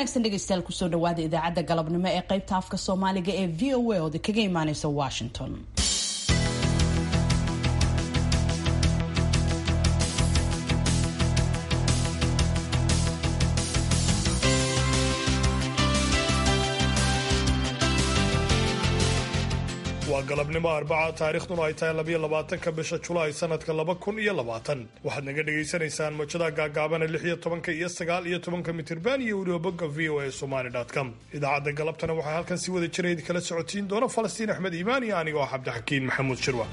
wanaagsan dhegeystayaal kusoo dhawaada idaacadda galabnimo ee qaybta afka soomaaliga ee v o a oo kaga imaaneysa washington waa galabnimo arbaca taariikhduna ay tahay labayo labaatanka bisha julaay sanadka laba kun iyo labaatan waxaad naga dhagaysanaysaan mojada gaagaabana lix iyo tobanka iyo sagaal iyo tobanka mitirban iyo weliba bogga v o a somali com idaacadda galabtana waxaa halkan si wada jira idin kala socotiin doona falastiin axmed iimaan iyo anigoo ah cabdixakiin maxamuud shirwa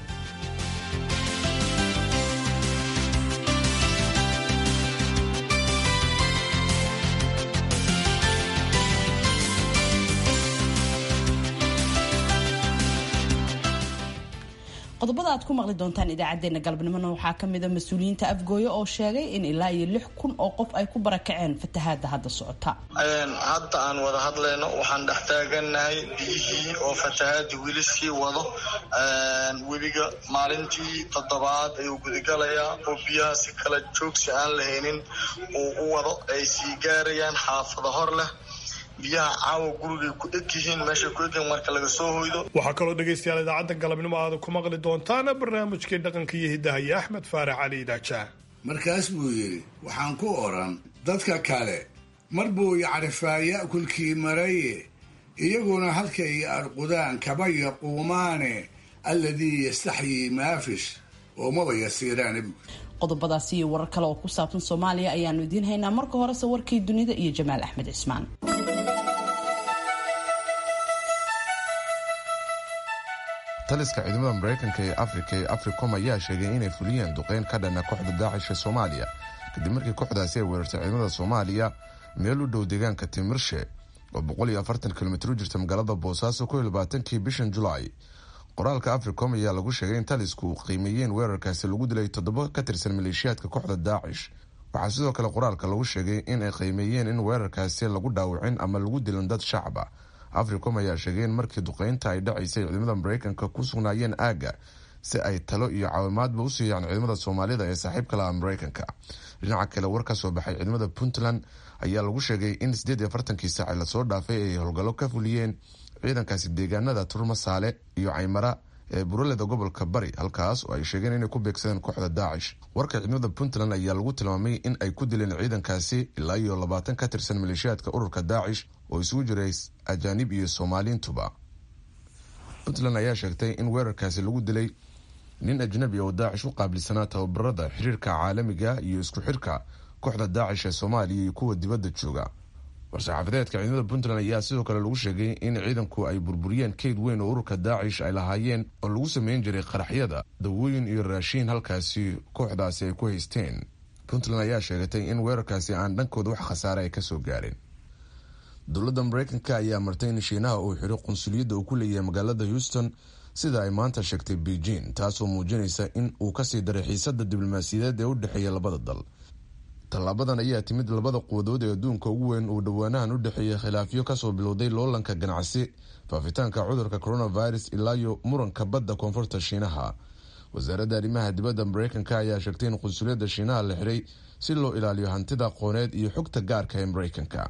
qodobada aad ku maqli doontaan idaacadeena galabnimona waxaa kamida mas-uuliyiinta afgooye oo sheegay in ilaa iyo lix kun oo qof ay ku barakaceen fatahaada hadda socota hadda aan wada hadlayno waxaan dhex taaganahay biyihii oo fatahaada weli sii wado webiga maalintii toddobaad ayuu gudagalayaa oo biyaha si kala joogsi aan lahaynin uu u wado ay sii gaarayaan xaafado hor leh biyaha caawa gurigay ku eg yihiin meeshay ku egyihiin marka laga soo hoydo waxaa kaloo dhegaystayaal idaacadda galabnimo aada ku maqli doontaan barnaamijkii dhaqanka iyo hiddaha iyo axmed faarax cali idaajaah markaas buu yidhi waxaan ku odhan dadka kale mar buu yacrifaa ya'kulkii maraye iyaguna halkay arqudaan kaba yaquumaane alladii yastaxyii maafish oo maba yasiiraane buu qodobadaasi iyo warar kale oo ku saabsan soomaaliya ayaanu idiin haynaa marka horese warkii dunida iyo jamaal axmed cismaan taliska ciidamada maraykanka ee afrika ee africom ayaa sheegay inay fuliyeen duqeyn ka dhana kooxda daacish ee soomaaliya kadib markii kooxdaasi ay weerartay ciidamada soomaaliya meel u dhow deegaanka timirshe oo kilomitr u jirta magaalada boosaaso kii bishan julaay qoraalka africom ayaa lagu sheegay in talisku qiimeeyeen weerarkaasi lagu dilay toddoba ka tirsan maleeshiyaadka kooxda daacish waxaa sidoo kale qoraalka lagu sheegay in ay qiimeeyeen in weerarkaasi lagu dhaawicin ama lagu dilin dad shacaba africom ayaa sheegay in markii duqeynta ay dhacaysay ciidamada maraykanka ku sugnaayeen aagga si ay talo iyo caawimaadba u siiyaan ciidamada soomaalida ee saaxiibka laha maraykanka dhinaca kale war ka soo baxay ciidamada puntland ayaa lagu sheegay in sideed iyo afartankii saaci lasoo dhaafay ay howlgallo ka fuliyeen ciidankaasi deegaanada turmasaale iyo caymara ee buraleda gobolka bari halkaas oo ay sheegeen inay ku beegsadeen kooxda daacish warka ciidamada puntland ayaa lagu tilmaamay in ay ku dileen ciidankaasi ilaa iyo labaatan ka tirsan maleeshiyaadka ururka daacish oo isugu jiray ajaanib iyo soomaaliintuba puntland ayaa sheegtay in weerarkaasi lagu dilay nin ajnabi oo daacish u qaabilsanaa tababarada xiriirka caalamiga iyo isku xirka kooxda daacish ee soomaaliya iyo kuwa dibadda jooga war-saxaafadeedka ciidamada puntland ayaa sidoo kale lagu sheegay in ciidanku ay burburiyeen keyd weyn oo ururka daacish ay lahaayeen oo lagu sameyn jiray qaraxyada dawooyin iyo raashiin halkaasi kooxdaasi ay ku haysteen puntland ayaa sheegatay in weerarkaasi aan dhankooda wax khasaare ay kasoo gaareen dowladda maraykanka ayaa martay in shiinaha uu xiro qunsuliyadda uu ku leeyahay magaalada houston sida ay maanta sheegtay beijing taasoo muujinaysa in uu kasii daray xiisada diblomaasiyadeed ee u dhexeeya labada dal tallaabadan ayaa timid labada quwadood ee adduunka ugu weyn uu dhowaanahan u dhexeeyay khilaafyo kasoo bilowday loolanka ganacsi faafitaanka cudurka coronavirus ilaayo muranka badda koonfurta shiinaha wasaaradda arrimaha dibadda maraykanka ayaa sheegtay in qunsuliyadda shiinaha la xiray si loo ilaaliyo hantida aqooneed iyo xogta gaarka ee maraykanka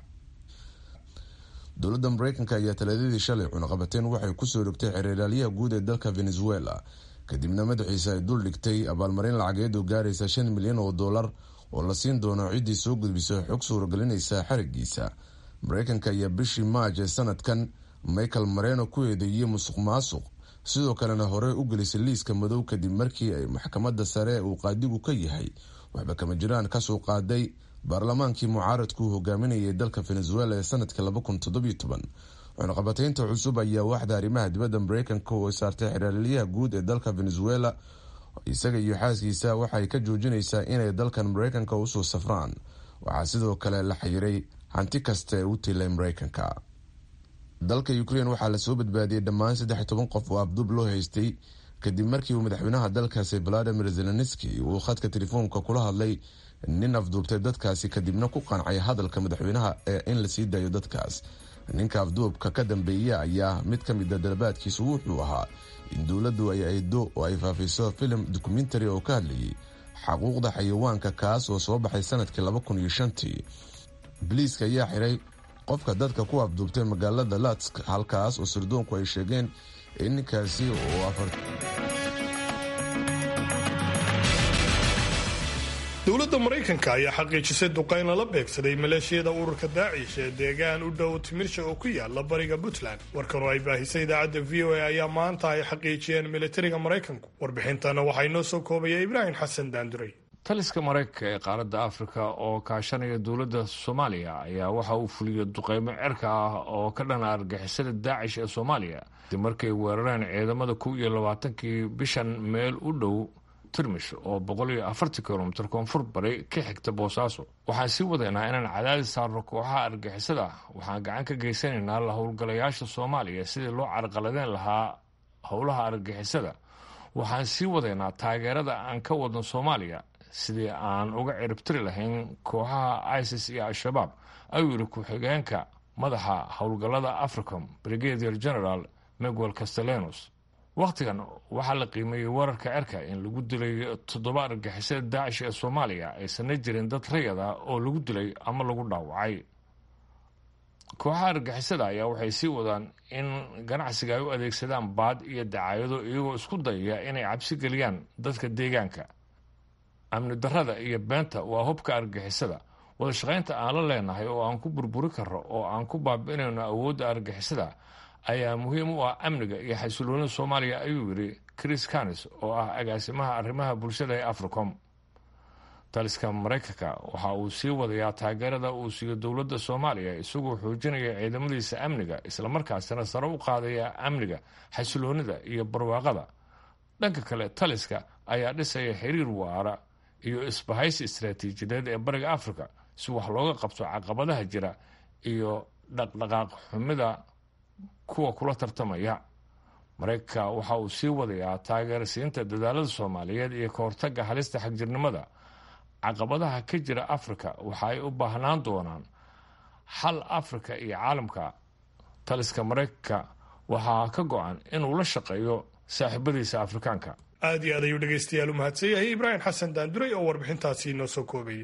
dowladda maraykanka ayaa talaadadii shalay cunaqabateen waxay kusoo dhigtay xeeralaalyaha guud ee dalka venezuela kadibna madaxiisa ay dul dhigtay abaalmarin lacageed oo gaaraysa shan milyan oo dollar oo la siin doono ciddii soo gudbisa xog suuragelinaysa xarigiisa maraykanka ayaa bishii maaj ee sanadkan michael mareno ku eedeeyey musuq maasuq sidoo kalena horey u gelisay liiska madow kadib markii ay maxkamadda sare uu qaadigu ka yahay waxba kama jiraan kasoo qaaday baarlamaankii mucaaradku hogaaminayay dalka venezuela ee sanadkii cunaqabateynta cusub ayaa waaxda arrimaha dibadda maraykanka oo saartay xeraalyaha guud ee dalka venezuela isaga iyo xaaskiisa waxay ka joojinaysaa inay dalkan maraykanka usoo safraan waxaa sidoo kale la xayiray hanti kasta ee u tilay maraykanka dalka ukrain waxaa lasoo badbaadiyey dhammaan saddex toban qof oo abduub loo haystay kadib markii uu madaxweynaha dalkaasi valadimir zelenski uu khadka telefoonka kula hadlay nin afduubtay dadkaasi kadibna ku qancay hadalka madaxweynaha ee in lasii daayo dadkaas ninka afduubka ka dambeeya ayaa mid ka mida dalabaadkiisu wuxuu ahaa in dowladdu ay aydo oo ay faafiso filim dokumentary oo ka hadlayay xaquuqda xayawaanka kaas oo soo baxay sanadkii laba kun iyo shantii boliiska ayaa xiray qofka dadka ku abduubtay magaalada latsk halkaas oo sirdoonku ay sheegeen in ninkaasi oo afar dowladda maraykanka ayaa xaqiijisay duqayn lala beegsaday maleeshiyada ururka daacish ee deegaan u dhow timirsha oo ku yaala bariga puntland warkan oo ay baahisay idaacadda v o a ayaa maanta ay xaqiijiyeen militariga maraykanku warbixintana waxaa inoo soo koobaya ibraahim xasan daanduray taliska maraykanka ee qaaradda afrika oo kaashanaya dowladda soomaaliya ayaa waxa uu fuliyey duqeymo cerka ah oo ka dhana argixisada daacish ee soomaaliya kadib markay weerareen ciidamada kow iyo labaatankii bishan meel u dhow tirmish oo boqol iyo afartan kilomitir koonfur bari ka xigta boosaaso waxaan sii wadaynaa inaan cadaadis saarno kooxaha argixisada waxaan gacan ka geysanaynaa la howlgalayaasha soomaaliya sidii loo carqaladeen lahaa howlaha argixisada waxaan sii wadaynaa taageerada aan ka wadno soomaaliya sidii aan uga ciribtiri lahayn kooxaha isis iyo al-shabaab ayuu yidhi ku-xigeenka madaxa howlgallada africom brigadier general miguel castellanos wakhtigan waxaa la qiimeeyey weerarka cerka in lagu dilay toddoba argixisada daacish ee soomaaliya aysanna jirin dad rayad ah oo lagu dilay ama lagu dhaawacay kooxaha argixisada ayaa waxay sii wadaan in ganacsiga ay u adeegsadaan baad iyo dacaayado iyagoo isku dayaya inay cabsi geliyaan dadka deegaanka amni darrada iyo beenta waa hubka argixisada wadashaqaynta aan la leenahay oo aan ku burburi karro oo aan ku baabi'inayno awoodda argixisada ayaa muhiim u ah amniga iyo xasiloonida soomaaliya ayuu yidhi chris canis oo ah agaasimaha arrimaha bulshada ee africom taliska maraykanka waxa uu sii wadayaa taageerada uu siiyo dowladda soomaaliya isagoo xoojinaya ciidamadiisa amniga islamarkaasina sare u qaadaya amniga xasiloonida iyo barwaaqada dhanka kale taliska ayaa dhisaya xiriir waara iyo isbahaysi istaraatiijiyadeed ee bariga africa si wax looga qabto caqabadaha jira iyo dhaqdhaqaaq xumida kuwa kula tartamaya maraykanka waxa uu sii wadayaa taageerasiinta dadaalada soomaaliyeed iyo ka hortaga halista xagjirnimada caqabadaha ka jira afrika waxa ay u baahnaan doonaan xal afrika iyo caalamka taliska maraykanka waxaa ka go-an inuu la shaqeeyo saaxiibadiisa afrikaanka aad iyo aad ayuu dhegaystayaal u mahadsan yahay ibraahim xasan daanduray oo warbixintaasi inoo soo koobayay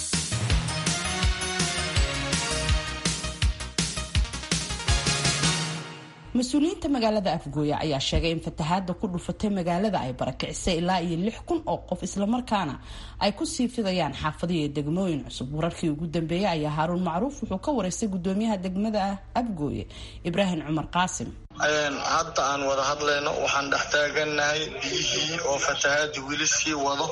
mas-uuliyiinta magaalada afgooya ayaa sheegay in fatahaada ku dhufatay magaalada ay barakicisay ilaa iyo lix kun oo qof islamarkaana ay kusii fidayaan xaafadiyo degmooyin cusub wararkii ugu dambeeyey ayaa haaruun macruuf wuxuu ka wareystay gudoomiyaha degmada afgooye ibraahim cumar qaasim hadda aan wada hadlayno waxaan dhex taaganahay biyihii oo fatahaadii weli sii wado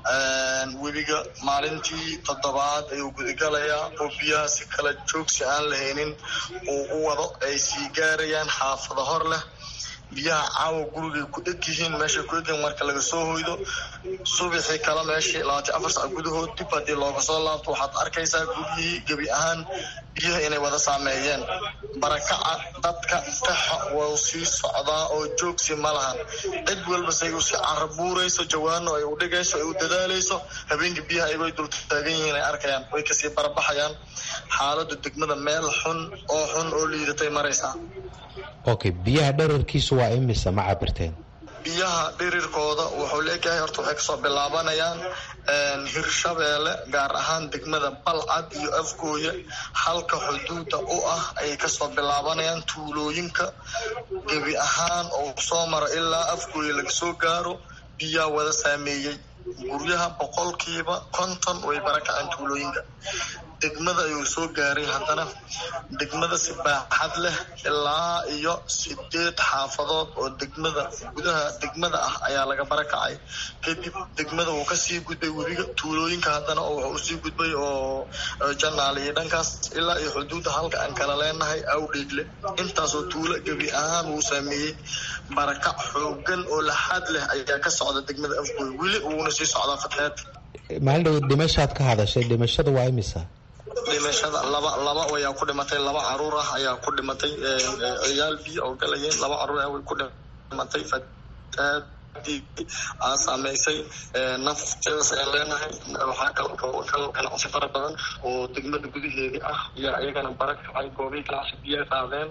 webiga maalintii toddobaad ayuu gudagalayaa oo biyaha si kala joogsi aan lahaynin uu u wado ay sii gaarayaan xaafado hor leh biyaha caawa gurigay ku eg yihiin meeshay ku egyihiin marka laga soo hoydo subaxii kale meeshii labaatan afar sac gudahood dib haddii looga soo laabto waxaad arkaysaa guryihii gebi ahaan biyaha inay wada saameeyeen barakaca dadka qaxa wau sii socdaa oo joogsi ma lahan cid walba say u sii carabuurayso jawaano ay u dhigayso ay u dadaalayso habeenkii biyaha ayagoo dul taagan yihiin ay arkayaan way kasii barabaxayaan xaalada degmada meel xun oo xun oo liidatay maraysaa okay biyaha dherarkiisu waa imisa ma cabirteen biyaha dhirirkooda wuxuu leeyahay horta waxay kasoo bilaabanayaan hirshabeelle gaar ahaan degmada balcad iyo afgooye halka xuduuda u ah ayay kasoo bilaabanayaan tuulooyinka gebi ahaan oo soo maro ilaa afgooye laga soo gaaro biyaa wada saameeyey guryaha boqolkiiba konton way barakaceen tuulooyinka degmada ayuu soo gaaray haddana degmada si baaxad leh ilaa iyo sideed xaafadood oo degmada gudaha degmada ah ayaa laga barakacay kadib degmada wuu kasii gudbay webiga tuulooyinka haddana wuxuu usii gudbay oo janaal iyo dhankaas ilaa iyo xuduudda halka aan kala leenahay awdheegle intaasoo tuulo gebi ahaan wuu saameeyey barakac xoogan oo laxaad leh ayaa ka socda degmada afgooy weli uuna sii socdaa fatahaad maalin dhow dhimashaad ka hadashay dhimashada waa imisa dhimashada laba laba ayaa ku dhimatay laba caruur ah ayaa ku dhimatay ciyaal biyo oo galayeen laba caruur ah way ku dhimatay fatahaadii aa saameysay nafteedas ayaan leenahay waxaa kaloo kal ganacsi fara badan oo degmada gudaheedii ah ayaa iyagana barakacay goobihii ganacsi biyaa qaadeen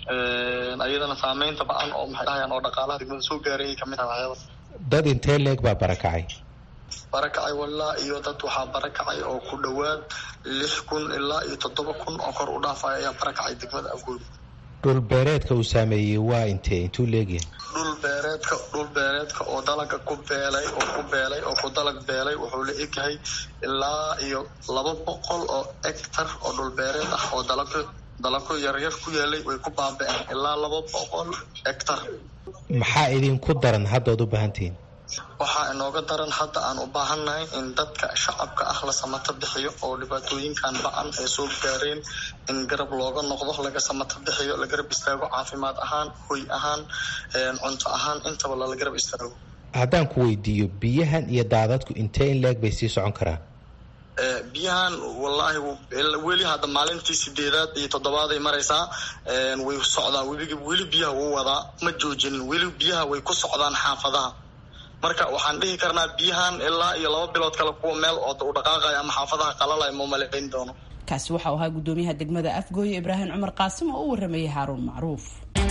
ayadana saameynta ba-an oo maxay dhahayaan oo dhaqaalaha degmada soo gaaray ay kamid ah waxyaaba dad intee leeg baa barakacay barakacay walaa iyo dad waxaa barakacay oo ku dhowaad lix kun ilaa iyo toddoba kun oo kor u dhaafaya ayaa barakacay degmada afgooye dhul beereedka uu saameeyey waa intee intuu leegyahay dhul beereedka dhul beereedka oo dalaga ku beelay oo ku beelay oo ku dalag beelay wuxuu la egyahay ilaa iyo laba boqol oo hectar oo dhul beereed ah oo dalagyo dalagyo yaryar ku yaalay way ku baaba-een ilaa laba boqol hectar maxaa idinku daran hadda oad u baahantihiin waxaa inooga daran hadda aan u baahannahay in dadka shacabka ah la samato bixiyo oo dhibaatooyinkan ba-an ay soo gaareen in garab looga noqdo laga samato bixiyo la garab istaago caafimaad ahaan hoy ahaan cunto ahaan intaba lala garab istaago haddaan ku weydiiyo biyahan iyo daadadku intee in leeg bay sii socon karaan biyahan wallaahi weli hadda maalintii sideedaad iyo toddobaad ay maraysaa way socdaa weli weli biyaha wuu wadaa ma joojinin weli biyaha way ku socdaan xaafadaha marka waxaan dhihi karnaa biyahan ilaa iyo laba bilood kale kuwa meel oo u dhaqaaqaya ama xaafadaha qalalaya ma malayn doono kaasi waxau ahaa gudoomiyaha degmada afgooye ibraahim cumar qaasim oo u waramayay haaruun macruuf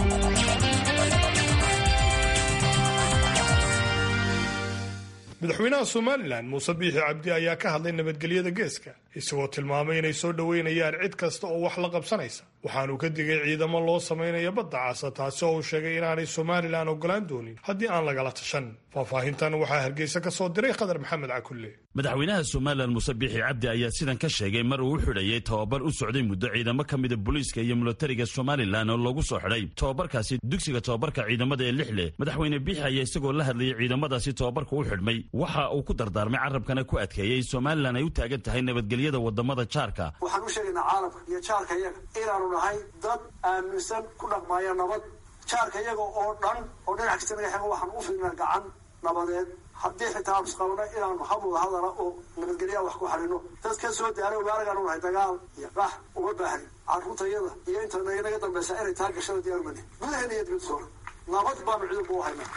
madaxweynaha somalilan muuse biixi cabdi ayaa ka hadlay nabadgelyada geeska isagoo tilmaamay inay soo dhoweynayaan cid kasta oo wax la qabsanaysa waxaanuu ka digay ciidamo loo samaynayo badda casa taasi oo uu sheegay inaanay somalilan ogolaan doonin haddii aan lagala tashan faahfaahintan waxaa hargeysa ka soo diray khadar maxamed cakulle madaxweynaha somalilan muuse biixi cabdi ayaa sidan ka sheegay mar uu u xidhayay tababar u socday muddo ciidamo ka mida booliiska iyo milatariga somalilan oo loogu soo xidhay tababarkaasi dugsiga tababarka ciidamada ee lixle madaxweyne biixi ayaa isagoo la hadlayay ciidamadaasi tababarka u xidhmay waxa uu ku dardaarmay carabkana ku adkeeyey somalilan ay u taagan tahay nabadgelyada wadamada jaarka waxaan u sheegaynaa caalamka iyo jaarka iyaga inaanu nahay dad aaminsan ku dhaqmaaya nabad jaarka iyaga oo dhan oo dhinac kasta naga xego waxaan u fidnaa gacan nabadeed haddii xitaa aanu isqabano inaanu habwada hadala oo nabadgelyaa wax ku xalino dad ka soo daara ogaaragaanu nahay dagaal iyo qax uma baahni carruurtayada iyo inta naga dambaysa inay taa gashada diyaar mani gudaheena iyo dibadda soona nabad baanu ciidanku u haynaa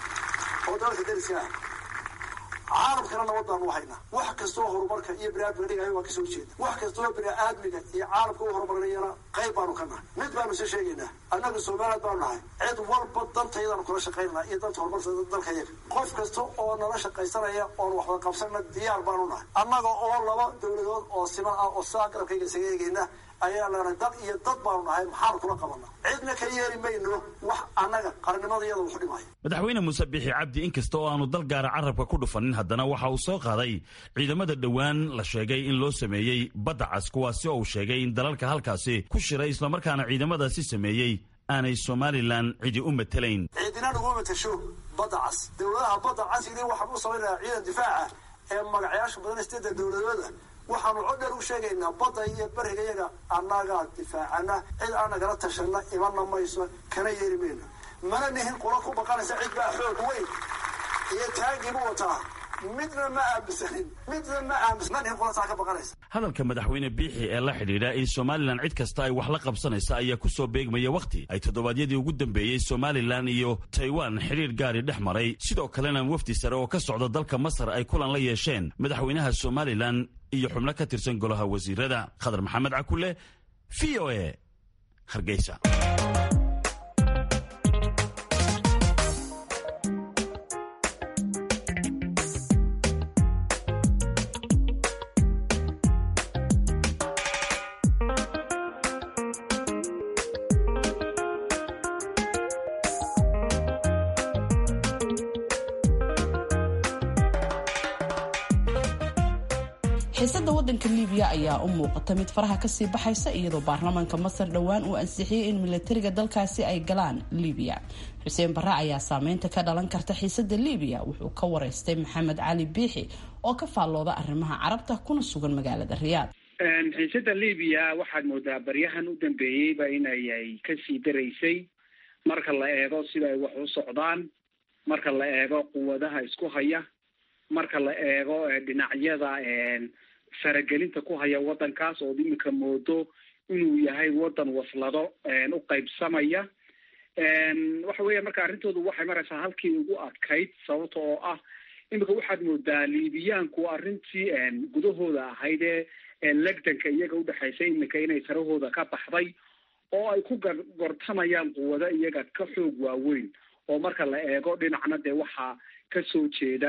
oo dalka dariska ah caalamkana nabad baanu u haynaa wax kastoo horumarka iyo biniaadmiga dhigayo waa kasoo jeeda wax kastoo biniaadmiga iyo caalamka u horumarinayana qayb baanu ka nahay mid baanu soo sheegaynaa annaga somaliland baanu nahay cid walba dantayadaanu kula shaqaynana iyo danta horumarka dalka yaga qof kasta oo nala shaqaysanaya oon waxba qabsanna diyaar baanu nahay annaga oo laba dowladood oo siman ah oo sidaa garabkayga isaga eegayna ayaa leenahay dad iyo dad baanu nahay maxaanu kula qabana cidna ka yeeli mayno wax annaga qarnimadayada wuxu dhimaya madaxweyne muuse biixi cabdi inkasta oo aanu dal gaara carabka ku dhufanin haddana waxa uu soo qaaday ciidamada dhowaan la sheegay in loo sameeyey badda cas kuwaasi oo uu sheegay in dalalka halkaasi ku shiray islamarkaana ciidamadaasi sameeyey aanay somalilan cidi u matelayn ciidina naguma matasho badda cas dowladaha badda casigi waxaan u samaynayaa ciidan difaaca ee magacayaasha badan stada dowladooda waxaanu codheer u sheegaynaa badda iyo beriga yaga annagaa difaacana cid aan nagala tashana imana mayso kana yeeri mayno mana nihin qula ku baqanaysa cid baa xoog weyn iyo taagiibu wataa midna ma aaminsanin midna ma aaminsan ma nihin qulataa ka baqanaysa hadalka madaxweyne biixi ee la xidhiidha in somalilan cid kasta ay wax la qabsanaysa ayaa ku soo beegmaya wakhti ay toddobaadyadii ugu dambeeyey somalilan iyo taiwan xidhiir gaari dhex maray sidoo kalena wafdi sare oo ka socda dalka masar ay kulan la yeesheen madaxweynaha somalilan iyo xubno ka tirsan golaha wasiirada khadar maxamed cakule v o e hargeysa xiisada wadanka libiya ayaa u muuqata mid faraha kasii baxaysa iyadoo baarlamaanka masar dhowaan uu ansixiyey in milatariga dalkaasi ay galaan libiya xuseen bare ayaa saameynta ka dhalan karta xiisada libiya wuxuu ka wareystay maxamed cali biixi oo ka faallooda arrimaha carabta kuna sugan magaalada riyaad xiisada libiya waxaad moodaa baryahan u dambeeyeyba inay kasii daraysay marka la eego sida ay wax u socdaan marka la eego quwadaha isku haya marka la eego dhinacyada faragelinta ku haya wadankaas ood imika moodo inuu yahay wadan waslado u qaybsamaya waxa weya marka arrintoodu waxay maraysaa halkii ugu adkayd sababta oo ah imika waxaad moodaa liibiyaanku arrintii gudahooda ahayd ee legdanka iyaga udhexaysay imika inay sarahooda ka baxday oo ay ku gortamayaan quwado iyaga ka xoog waaweyn oo marka la eego dhinacna dee waxaa kasoo jeeda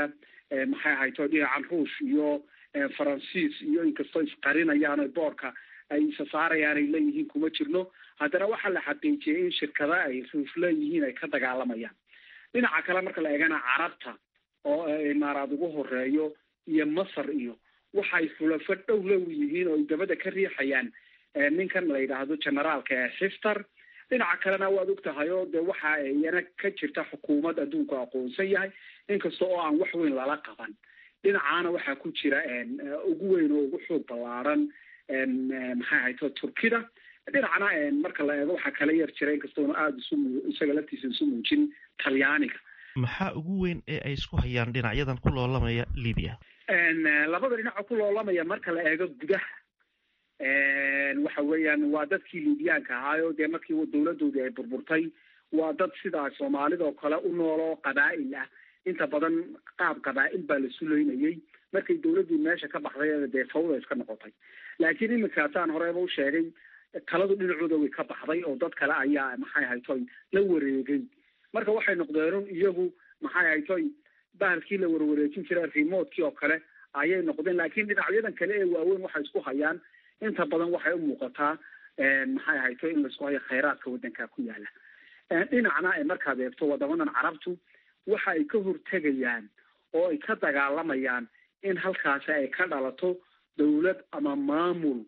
maxay ahayto dhinacan ruush iyo faransiis iyo inkastoo isqarinayaan o boorka ay isa saarayaan ay leeyihiin kuma jirno haddana waxaa la xaqiijiyay in shirkada ay ruush leeyihiin ay ka dagaalamayaan dhinaca kale marka la eegana carabta oo imaaraad ugu horeeyo iyo masar iyo waxay xulafo dhow low yihiin oo ay dabada ka riixayaan ninkan la yidhaahdo generaalka ee xiftar dhinaca kalena waad og tahay oo de waxa iyana ka jirta xukuumad adduunku aqoonsan yahay inkasta oo aan wax weyn lala qaban dhinacaana waxaa ku jira ugu weyn oo ugu xoog ballaaran maxay ahayto turkida dhinacna marka la eego waxaa kala yar jira inkastoona aada isu isaga laftiisa isu muujin talyaaniga maxaa ugu weyn ee ay isku hayaan dhinacyadan ku loolamaya libiya labada dhinac oo ku loolamaya marka la eego gudaha waxa weeyaan waa dadkii libiyaanka ahaayo dee markii dawladoodii ay burburtay waa dad sidaa soomaalida oo kale u nool oo qabaa'il ah inta badan qaab qabaa'il baa la suleynayay markay dawladdii meesha ka baxday dee fawda iska noqotay laakiin iminka saan horeba u sheegay taladu dhinacooda way ka baxday oo dad kale ayaa maxay ahaytoy la wareegay marka waxay noqdeen iyagu maxay ahaytoy bahalkii la warwareejin jiray remotkii oo kale ayay noqdeen laakiin dhinacyadan kale ee waaweyn waxay isku hayaan inta badan waxay u muuqataa maxay ahaytoy in laisku hayo khayraadka waddanka ku yaala dhinacna markaad eegto wadamadan carabtu waxa ay ka hortegayaan oo ay ka dagaalamayaan in halkaasi ay ka dhalato dawlad ama maamul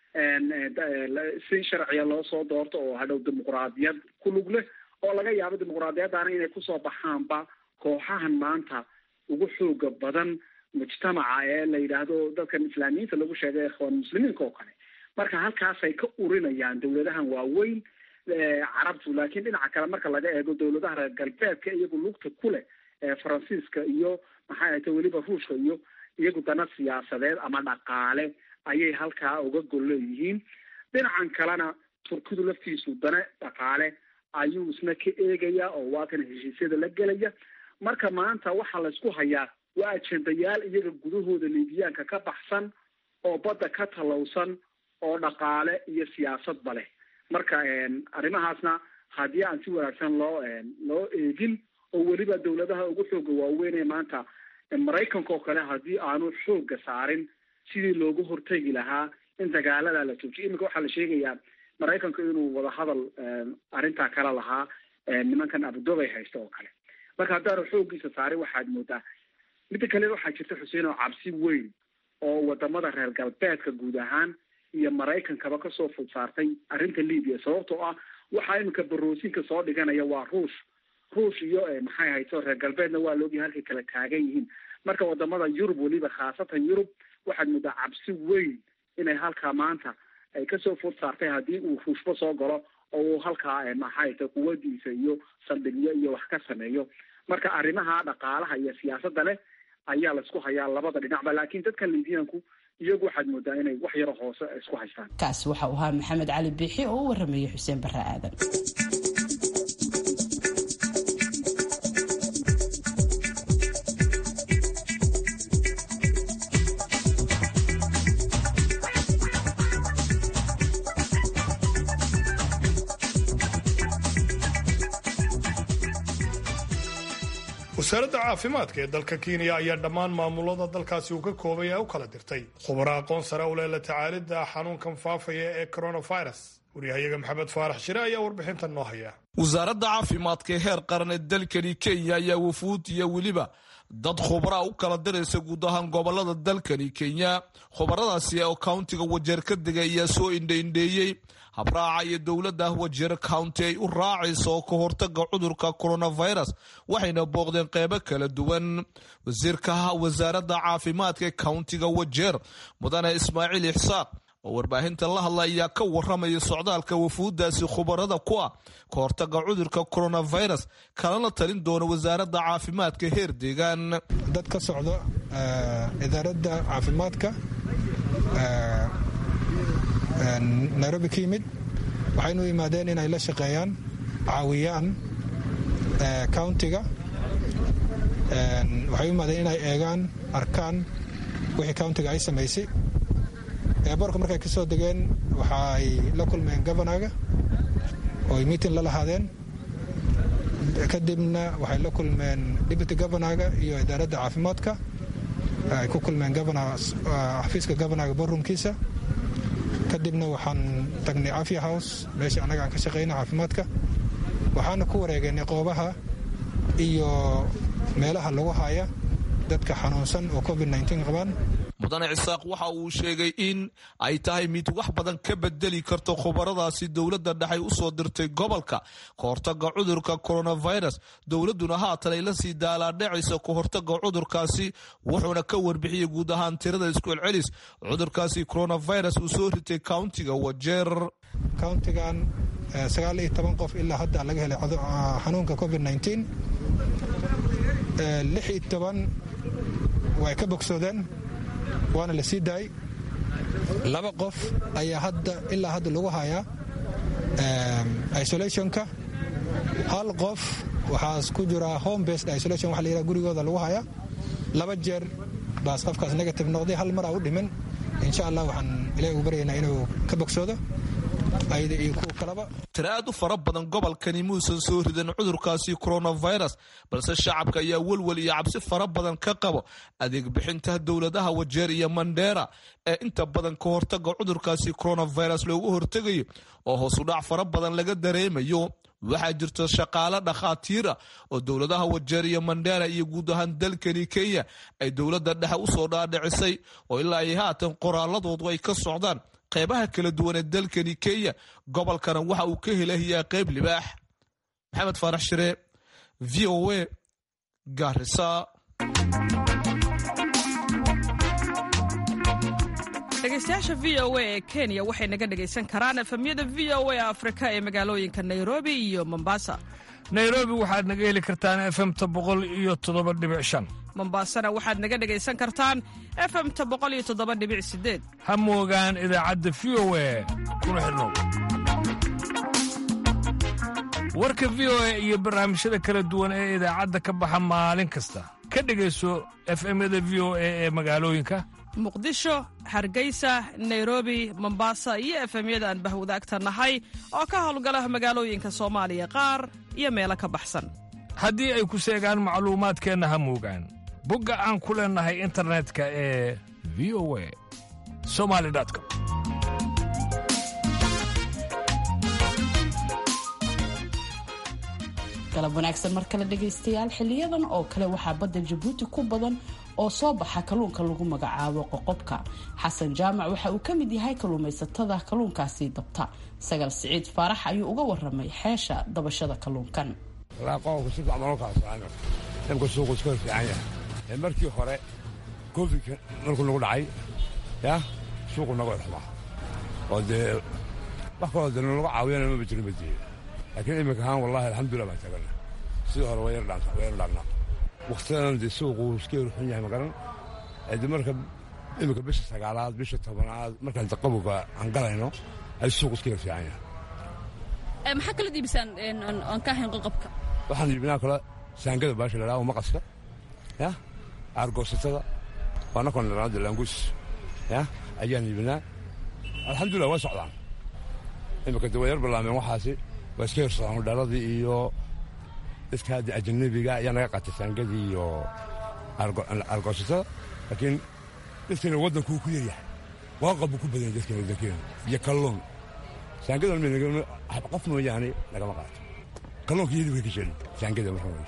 si sharciya loo soo doorto oo hadhow dimuqraadiyad ku lug leh oo laga yaabo dimuqraadiyaddaana inay kusoo baxaanba kooxahan maanta ugu xooga badan mujtamaca ee la yidhaahdo dadkan islaamiyiinta lagu sheegay ikhwaan muslimiinka oo kale marka halkaasay ka urinayaan dawladahan waaweyn carabtu laakiin dhinaca kale marka laga eego dawladaha reer galbeedka iyagu lugta ku leh faransiiska iyo maxay ahayte weliba ruushka iyo iyagu dana siyaasadeed ama dhaqaale ayay halkaa uga gol leeyihiin dhinacan kalena turkidu laftiisu dana dhaqaale ayuu isna ka eegaya oo waa kan heshiisyada la gelaya marka maanta waxaa laysku hayaa waa ajendayaal iyaga gudahooda liibiyaanka ka baxsan oo badda ka talowsan oo dhaqaale iyo siyaasadba leh marka arrimahaasna haddii aan si wanaagsan loo loo eegin oo weliba dawladaha ugu xooga waaweyn ee maanta maraykanka oo kale haddii aanu xooga saarin sidii loogu hortegi lahaa in dagaalada la joojiyo iminka waxaa la sheegayaa maraykanku inuu wadahadal arrintaa kala lahaa nimankan abudobay haysta oo kale marka haddaanu xoogiisa saarin waxaad moodaa midda kale waxaa jirta xuseen oo cabsi weyn oo wadamada reer galbeedka guud ahaan iyo maraykankaba kasoo fud saartay arrinta libiya sababtoo ah waxaa iminka baroosinka soo dhiganaya waa ruush ruush iyo maxay hayto reer galbeedna waa laogyahay halkay kala taagan yihiin marka wadamada yurub weliba khaasatan yurub waxaad moodaa cabsi weyn inay halkaa maanta ay kasoo fud saartay haddii uu ruushba soo galo oo uu halkaa maxayta quwadiisa iyo saldhigyo iyo wax ka sameeyo marka arrimaha dhaqaalaha iyo siyaasadda leh ayaa laisku hayaa labada dhinacba laakiin dadkan liibiyaanku iyagu waxaad moodaa inay wax yaro hoose isku haystaan kaasi waxa uu ahaa maxamed cali biixi oo u waramayay xuseen barre aadan wasaaradda caafimaadka ee dalka kenya ayaa dhammaan maamulada dalkaasi uu ka koobay ee u kala dirtay khubaro aqoon sare u leh la tacaalidda xanuunkan faafaya ee coronavirus waryahayaga maxamed faarax shire ayaa warbixintan noo haya wasaaradda caafimaadka ee heer qaran ee dalkani kenya ayaa wafuud iyo weliba dad khubraa u kala diraysa guud ahaan gobolada dalkani kenya khubaradaasi oo countiga wajeer ka degay ayaa soo indhaindheeyey habraaca iyo dowladda wajeer county ay u raacaysa oo ka hortaga cudurka coronavirus waxayna booqdeen qeybo kala duwan wasiirka wasaaradda caafimaadka ee countiga wajeer mudane ismaaciil ixsaaq oo warbaahinta la hadla ayaa ka waramaya socdaalka wafuuddaasi khubarada ku ah ka hortaga cudurka coronavirus kalana talin doona wasaaradda caafimaadka heer deegaan dad ka socdo idaaradda caafimaadka nairobi ka yimid waxaynu yimaadeen inay la shaqeeyaan caawiyaan countiga waxay u yimaadeen inay eegaan arkaan wixii countiga ay samaysay eeborka markay ka soo degeen waxaay la kulmeen governaga ooy meeting la lahaadeen kadibna waxay la kulmeen deputy governaga iyo idaaradda caafimaadka ay ku kulmeen xafiiska governaga borumkiisa kadibna waxaan tagnay afya house meeshii annaga aan ka shaqayna caafimaadka waxaana ku wareegaynay qoobaha iyo meelaha lagu haya dadka xanuunsan oo covid qabaan mudane cisaaq waxa uu sheegay in ay tahay mid wax badan ka bedeli karto khubaradaasi dowladda dhexay u soo dirtay gobolka ka hortaga cudurka coronavirus dowladduna haatan ay la sii daalaadhacaysa ka hortaga cudurkaasi wuxuuna ka warbixiyey guud ahaan tirada isku celcelis cudurkaasi coronavirus uu soo ritay countiga wajeer countigan sagaal iyo toban qof ilaa hadda laga helay xanuunka covid lix iyo toban way ka bogsoodeen waana la sii daayay laba qof ayaa hadda ilaa hadda lagu hayaa isolationka hal qof waxaas ku jira home based isolation waxa la yidhaha gurigooda lagu hayaa laba jeer baas qofkaas negative noqday hal mar aa u dhiman insha allah waxaan ilahi ugu baryaynaa inuu ka bogsoodo ayada iyo kuwa kaleba tira aad u fara badan gobolkani muusan soo ridan cudurkaasi coronavirus balse shacabka ayaa welwel iyo cabsi fara badan ka qabo adeeg bixinta dowladaha wajeer iyo mandheera ee inta badan ka hortaga cudurkaasi coronavirus loogu hortegayo oo hoosudhac fara badan laga dareemayo waxaa jirta shaqaale dhakhaatiira oo dowladaha wajeer iyo mandheera iyo guud ahaan dalkani kenya ay dowladda dhexe usoo dhaadhicisay oo ilaa ay haatan qoraaladoodu ay ka socdaan qeybaha kala duwan ee dalkani kenya gobolkana waxa uu ka helayaa qeyb libaax maxamed faarax shire v o a garisa dhegeystayaasha v o a ee kenya waxay naga dhegaysan karaan efemyada v o a afrika ee magaalooyinka nairobi iyo mombasa nairobi waxaad naga heli kartaan efemta boqol iyo toddoba dhibic shan mombasana waxaad naga dhegaysan kartaan efemta boqol iyo toddoba dhibic sideed ha moogaan idaacadda v o a kuna xidhnow warka v o a iyo barnaamijyada kala duwan ee idaacadda ka baxa maalin kasta ka dhegayso efemyada v o a ee magaalooyinka muqdisho hargeysa nairobi mombasa iyo efemyada aan bahwadaagta nahay oo ka howlgala magaalooyinka soomaaliya qaar iyo meelo ka baxsan haddii ay ku seegaan macluumaadkeenna ha moogaan bogga aan ku leennahay internetka ee v o a somalicom galab wanaagsan mar kale dhegaystayaal xiliyadan oo kale waxaa badda jabuuti ku badan oo soo baxa kalluunka lagu magacaabo qoqobka xasan jaamac waxa uu ka mid yahay kalluumaysatada kalluunkaasi dabta sagal siciid faarax ayuu uga waramay xeesha dabashada kalluunkan markii hore covidka markuu nagu dhacay ya suuqu naga xumaa oo dee wax kaloo de nalaga caawiyana maba jirin ba dee laakiin iminka ahaan wallahi alxamdulillah baan taagana sidii hore waa yar dhaannaa waktidan dee suuqu iska yar xun yahay magaran de marka iminka bisha sagaalaad bisha tobanaad markaan qabowga aan galayno ay suuqu iska yar fiican yahay maxaa kala diibisaan aan ka ahayn qoqobka waxaan iibinaa kale saangada baasha la dhaha maqaska ya aargoosatada waa nakon dhanaada laanguus ya ayaan iibinaa alxamdulillah waa socdaan iminka de waa yar bilaameen waxaasi waa iska yarsadaan dhaladii iyo dadka hadda ajanabiga ayaa naga qaatay saangadii iyo aargoosatada laakiin dadkeena waddankuu ku yaryahay waaqab buu ku badan yahay dadkeena waddankeena iyo kalluun saangadan qof mooyaane nagama qaato kalluunka iyadii way ka jecel saangada markaa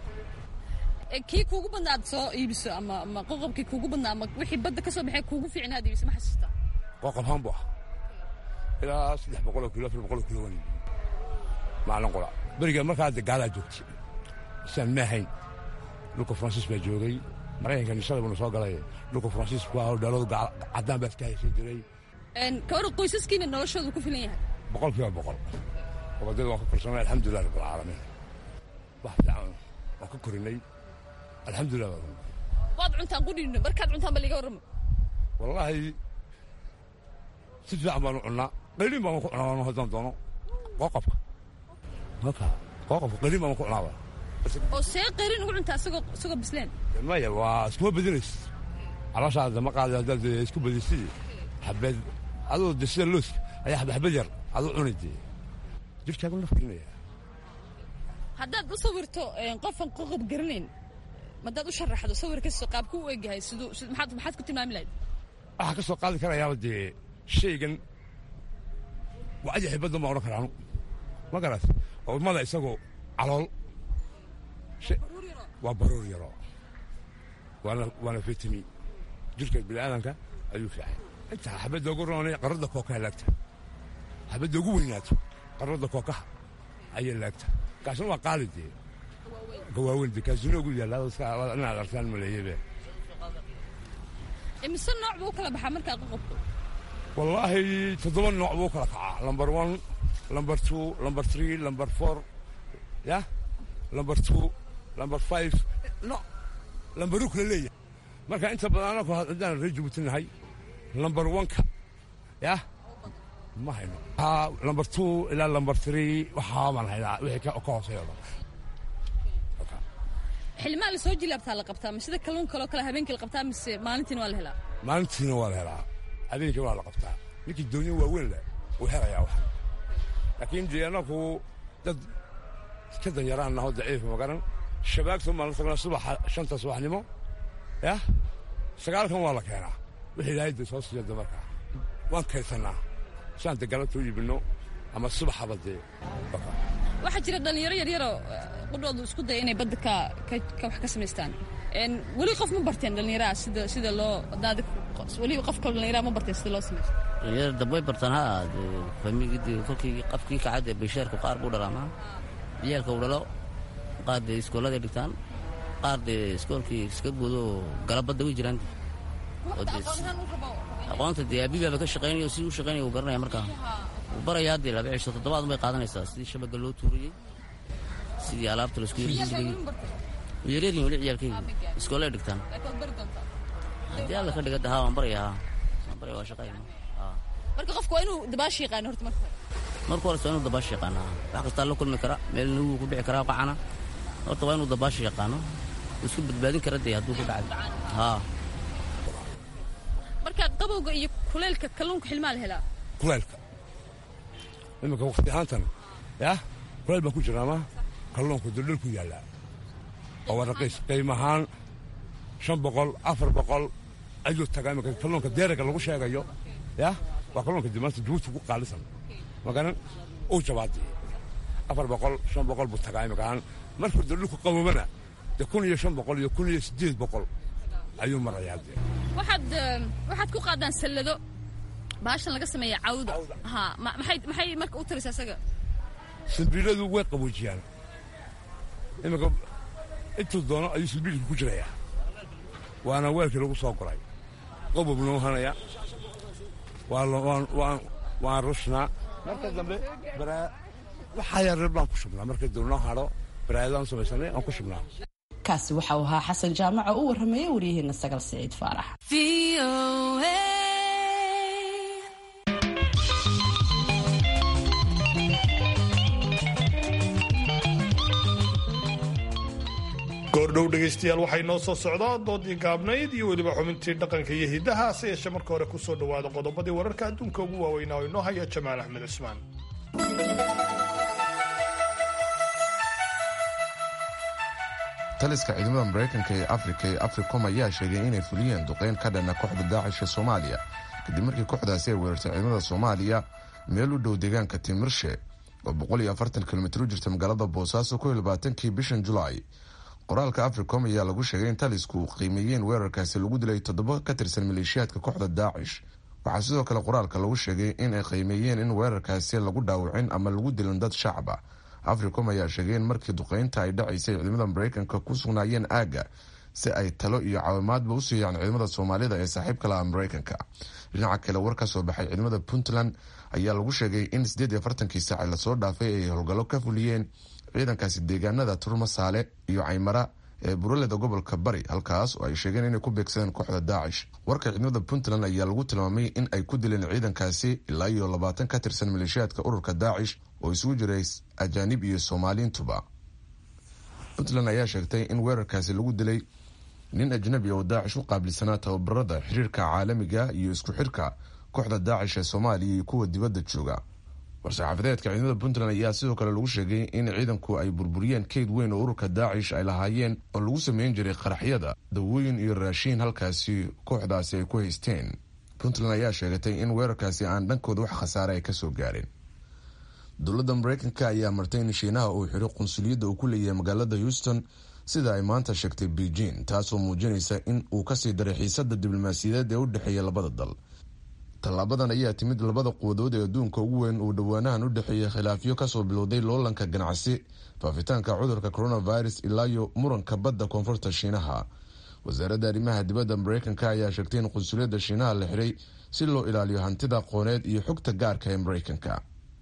kii kuugu badnaa aad soo iibiso ama ama qoqobkii kuugu badnaa ama wixii badda ka soo baxay kuugu fiicnaa aad iibiso ma xasuustaa qoqob haan buu ah ilaa saddex boqoloo kilo afar boqoloo kilo waan iibiyey maalin qura beriga markaa de gaalaa joogtay isaan ma ahayn dhulka faransiis baa joogay maraykanka nishada buuna soo galay dhulka faransiisku waa dhaladu caddaan baa iska haysan jiray kawar qoysaskiina noloshoodu ku filan yahay boqol kiiba boqol gobadada waan ka korsanay alxamdulilah rabbilcaalamiin wax fiican waan ka korinay alxamdulilah waad cuntaan qudhiino markaad cuntaan ba liga warramo wallaahi si fiican baanu cunnaa qayliin baan ku cunaa haddaan doono qoqobka marka qoqobka qayliin baan ku cunaaba oo see qayliin ugu cuntaa isagoo isagoo bisleen maya waa iskuma badinays calooshaada ma qaada haddaad isku badisidi xabeed adoo de sida looska ayaa xabxabad yar aduu cuni dee jirkaagu nafgelinaya haddaad u sawirto qofan qoqob garanayn madaad u sharaxdo sawirkiisa qaabku u egyahay siduu maxaad maxaad ku tilmaami lahayd waxaa ka soo qaadi karayaaba dee shaygan waa ajaxi baddan baan odhan karaa anu ma garat oo mada isagoo calool waa baruur yaro waana waana fitami jirka bini'aadanka ayuu fiican intaa xabadda ugu roonay qarradda kookaha laagta xabadda ugu weynaato qarradda kookaha ayay laagta kaasna waa qaali dee gawaaweyn dee kaasina ugu yaallaa inaad arkaan maleeyebe imise nooc buu u kala baxaa markaa qoqobku wallaahi toddoba nooc buu kala kacaa lamber one lamber two lamber three lamber four ya lamber two lamber five no lamberuu kala leeyahay marka inta badan anaku haddaan reer jabuuti nahay lamber one-ka ya ma hayno lamber two ilaa lamber three waxaa baan haynaa wixii ka hooseeyo dhan xilmaa la soo jilaabtaa la qabtaa ma sida kalluun kaloo kale habeenkii la qabtaa mise maalintiina waa la helaa maalintiina waa la helaa habeenkii waa la qabtaa ninkii doonyo waaweyn leh wuu helayaa wax laakiin dee anaku dad ka danyaraan naho daciifa magaran shabaagta maan la tagnaa subaxa shanta subaxnimo yah sagaalkan waa la keenaa wixii ilaahay dee soo siiya damarka waan kaysannaa saan dee galabta u iibinno ama subaxaba dee waxaa jira dhallinyaro yaryaroo qudhoodu isku daya inay badda ka ka wax ka samaystaan weli qof ma barteen dhallinyaraha sida sida loo daadi weli qof kale dhallinyaraha ma barteen sida loo samaysto dhallinyarada dambay bartaan ha famigii kolkii qafkii kacad ee basheerku qaar buu dhalaamaa ciyaalka uu dhalo qaar dee iskooladay dhigtaan qaar dee iskoolkii iska gudo galabadda way jiraan aqoonta dee abibaaba ka shaqaynayo sidii u shaqaynaya uu garanaya markaa wuu barayaa dee laba cisho toddobaad bay qaadanaysaa sidii shabaga loo tuurayey sidii alaabta laisku yarjirayey yaryaryin weli ciyaalkaygu iskoolay dhigtaan haddii alla ka dhiga dahaa waan baraya haa waan baraya waa shaqayna marka qofku waa inuu dabaashi yaqaano horta marka marka hore waa inuu dabaashi yaqaano wax kastaa la kulmi kara meel nugu ku dhici karaa qacana horta waa inuu dabaashi yaqaano isku badbaadin kara dee hadduu ku dhacay haa marka qabowga iyo kuleylka kalluunka xilmaa la helaa kuleylka iminka wakti ahaantan yah kuleyl baan ku jiraama kalluunku duldhul ku yaallaa oo waa raqiis qiim ahaan shan boqol afar boqol ayuu tagaa iminka kalluunka deeraga lagu sheegayo yah waa kalluunka dimaanta jabuuti ku qaalisan magaran uu jabaadi afar boqol shan boqol buu tagaa iminka ahaan markuu duldhulku qaboobana dee kun iyo shan boqol iyo kun iyo siddeed boqol ayuu marayaa dee waxaad waxaad ku qaadaan sallado baashan laga sameeya cawda ha maxay maxay marka u taraysaa isaga silbiiladu way qaboojiyaan iminka intuu doono ayuu silbiilka ku jirayaa waana weelkii lagu soo goray qobob noo hanaya waan rushnaa marka dambe waxaa yareer baan ku shubnaa marka dib noo hadho baraayadaan samaysanay aan ku shubnaa kaasi waxa uu ahaa xasan jaamac oo u warrameeyey waryaheena sagal siciid faarax goordhow dhegaystayaal waxay noo soo socdaa doodii gaabnayd iyo weliba xubintii dhaqanka iyo hiddaha hase yeeshee marka hore ku soo dhowaada qodobadii wararka adduunka ugu waaweynaa oo inoo haya jamaal axmed cismaan taliska ciidamada maraykanka ee afrika ee africom ayaa sheegay inay fuliyeen duqeyn ka dhana kooxda daacisha soomaaliya kadib markii kooxdaasi ay weerartay ciidamada soomaaliya meel u dhow deegaanka timirshe oo kilomitr u jirta magaalada boosaaso kii bishan julaay qoraalka africom ayaa lagu sheegay in talisku qiimeeyeen weerarkaasi lagu dilay toddoba ka tirsan maleeshiyaadka kooxda daacish waxaa sidoo kale qoraalka lagu sheegay in ay qiimeeyeen in weerarkaasi lagu dhaawacin ama lagu dilin dad shacaba africom ayaa sheegay in markii duqeynta ay dhacaysay ciidamada maraykanka ku sugnaayeen aagga si ay talo iyo caawimaadba u siiyaan ciidamada soomaalida ee saaxiibka laha maraykanka dhinaca kale war ka soo baxay ciidamada puntland ayaa lagu sheegay in sideed iyo afartankii saaci lasoo dhaafay ay howlgallo ka fuliyeen ciidankaasi deegaanada turmasaale iyo caymara ee buraleda gobolka bari halkaas oo ay sheegeen inay ku beegsadeen kooxda daacish warka ciidamada puntland ayaa lagu tilmaamay in ay ku dileen ciidankaasi ilaa iyo labaatan ka tirsan maleeshiyaadka ururka daacish oo isugu jiray ajaanib iyo soomaaliintuba puntland ayaa sheegtay in weerarkaasi lagu dilay nin ajnabi oo daacish u qaabilsanaa tababarada xiriirka caalamiga iyo isku xirka kooxda daacish ee soomaaliya iyo kuwa dibadda jooga war-saxaafadeedka ciidamada puntland ayaa sidoo kale lagu sheegay in ciidanku ay burburiyeen keyd weyn oo ururka daacish ay lahaayeen oo lagu sameyn jiray qaraxyada dawooyin iyo raashiin halkaasi kooxdaasi ay ku haysteen puntland ayaa sheegatay in weerarkaasi aan dhankooda wax khasaare ay kasoo gaareen dowladda mareykanka ayaa martay in shiinaha uu xiro qunsuliyadda uu ku leeyahay magaalada houston sida ay maanta sheegtay beijing taasoo muujinaysa in uu kasii daray xiisada diblomaasiyadeed ee u dhexeeya labada dal tallaabadan ayaa timid labada quwadood ee adduunka ugu weyn uu dhowaanahan u dhexeeyay khilaafyo kasoo bilowday loolanka ganacsi faafitaanka cudurka coronavirus ilaayo muranka badda koonfurta shiinaha wasaaradda arrimaha dibadda mareykanka ayaa sheegtay in qunsuliyadda shiinaha la xiray si loo ilaaliyo hantida aqooneed iyo xogta gaarka ee mareykanka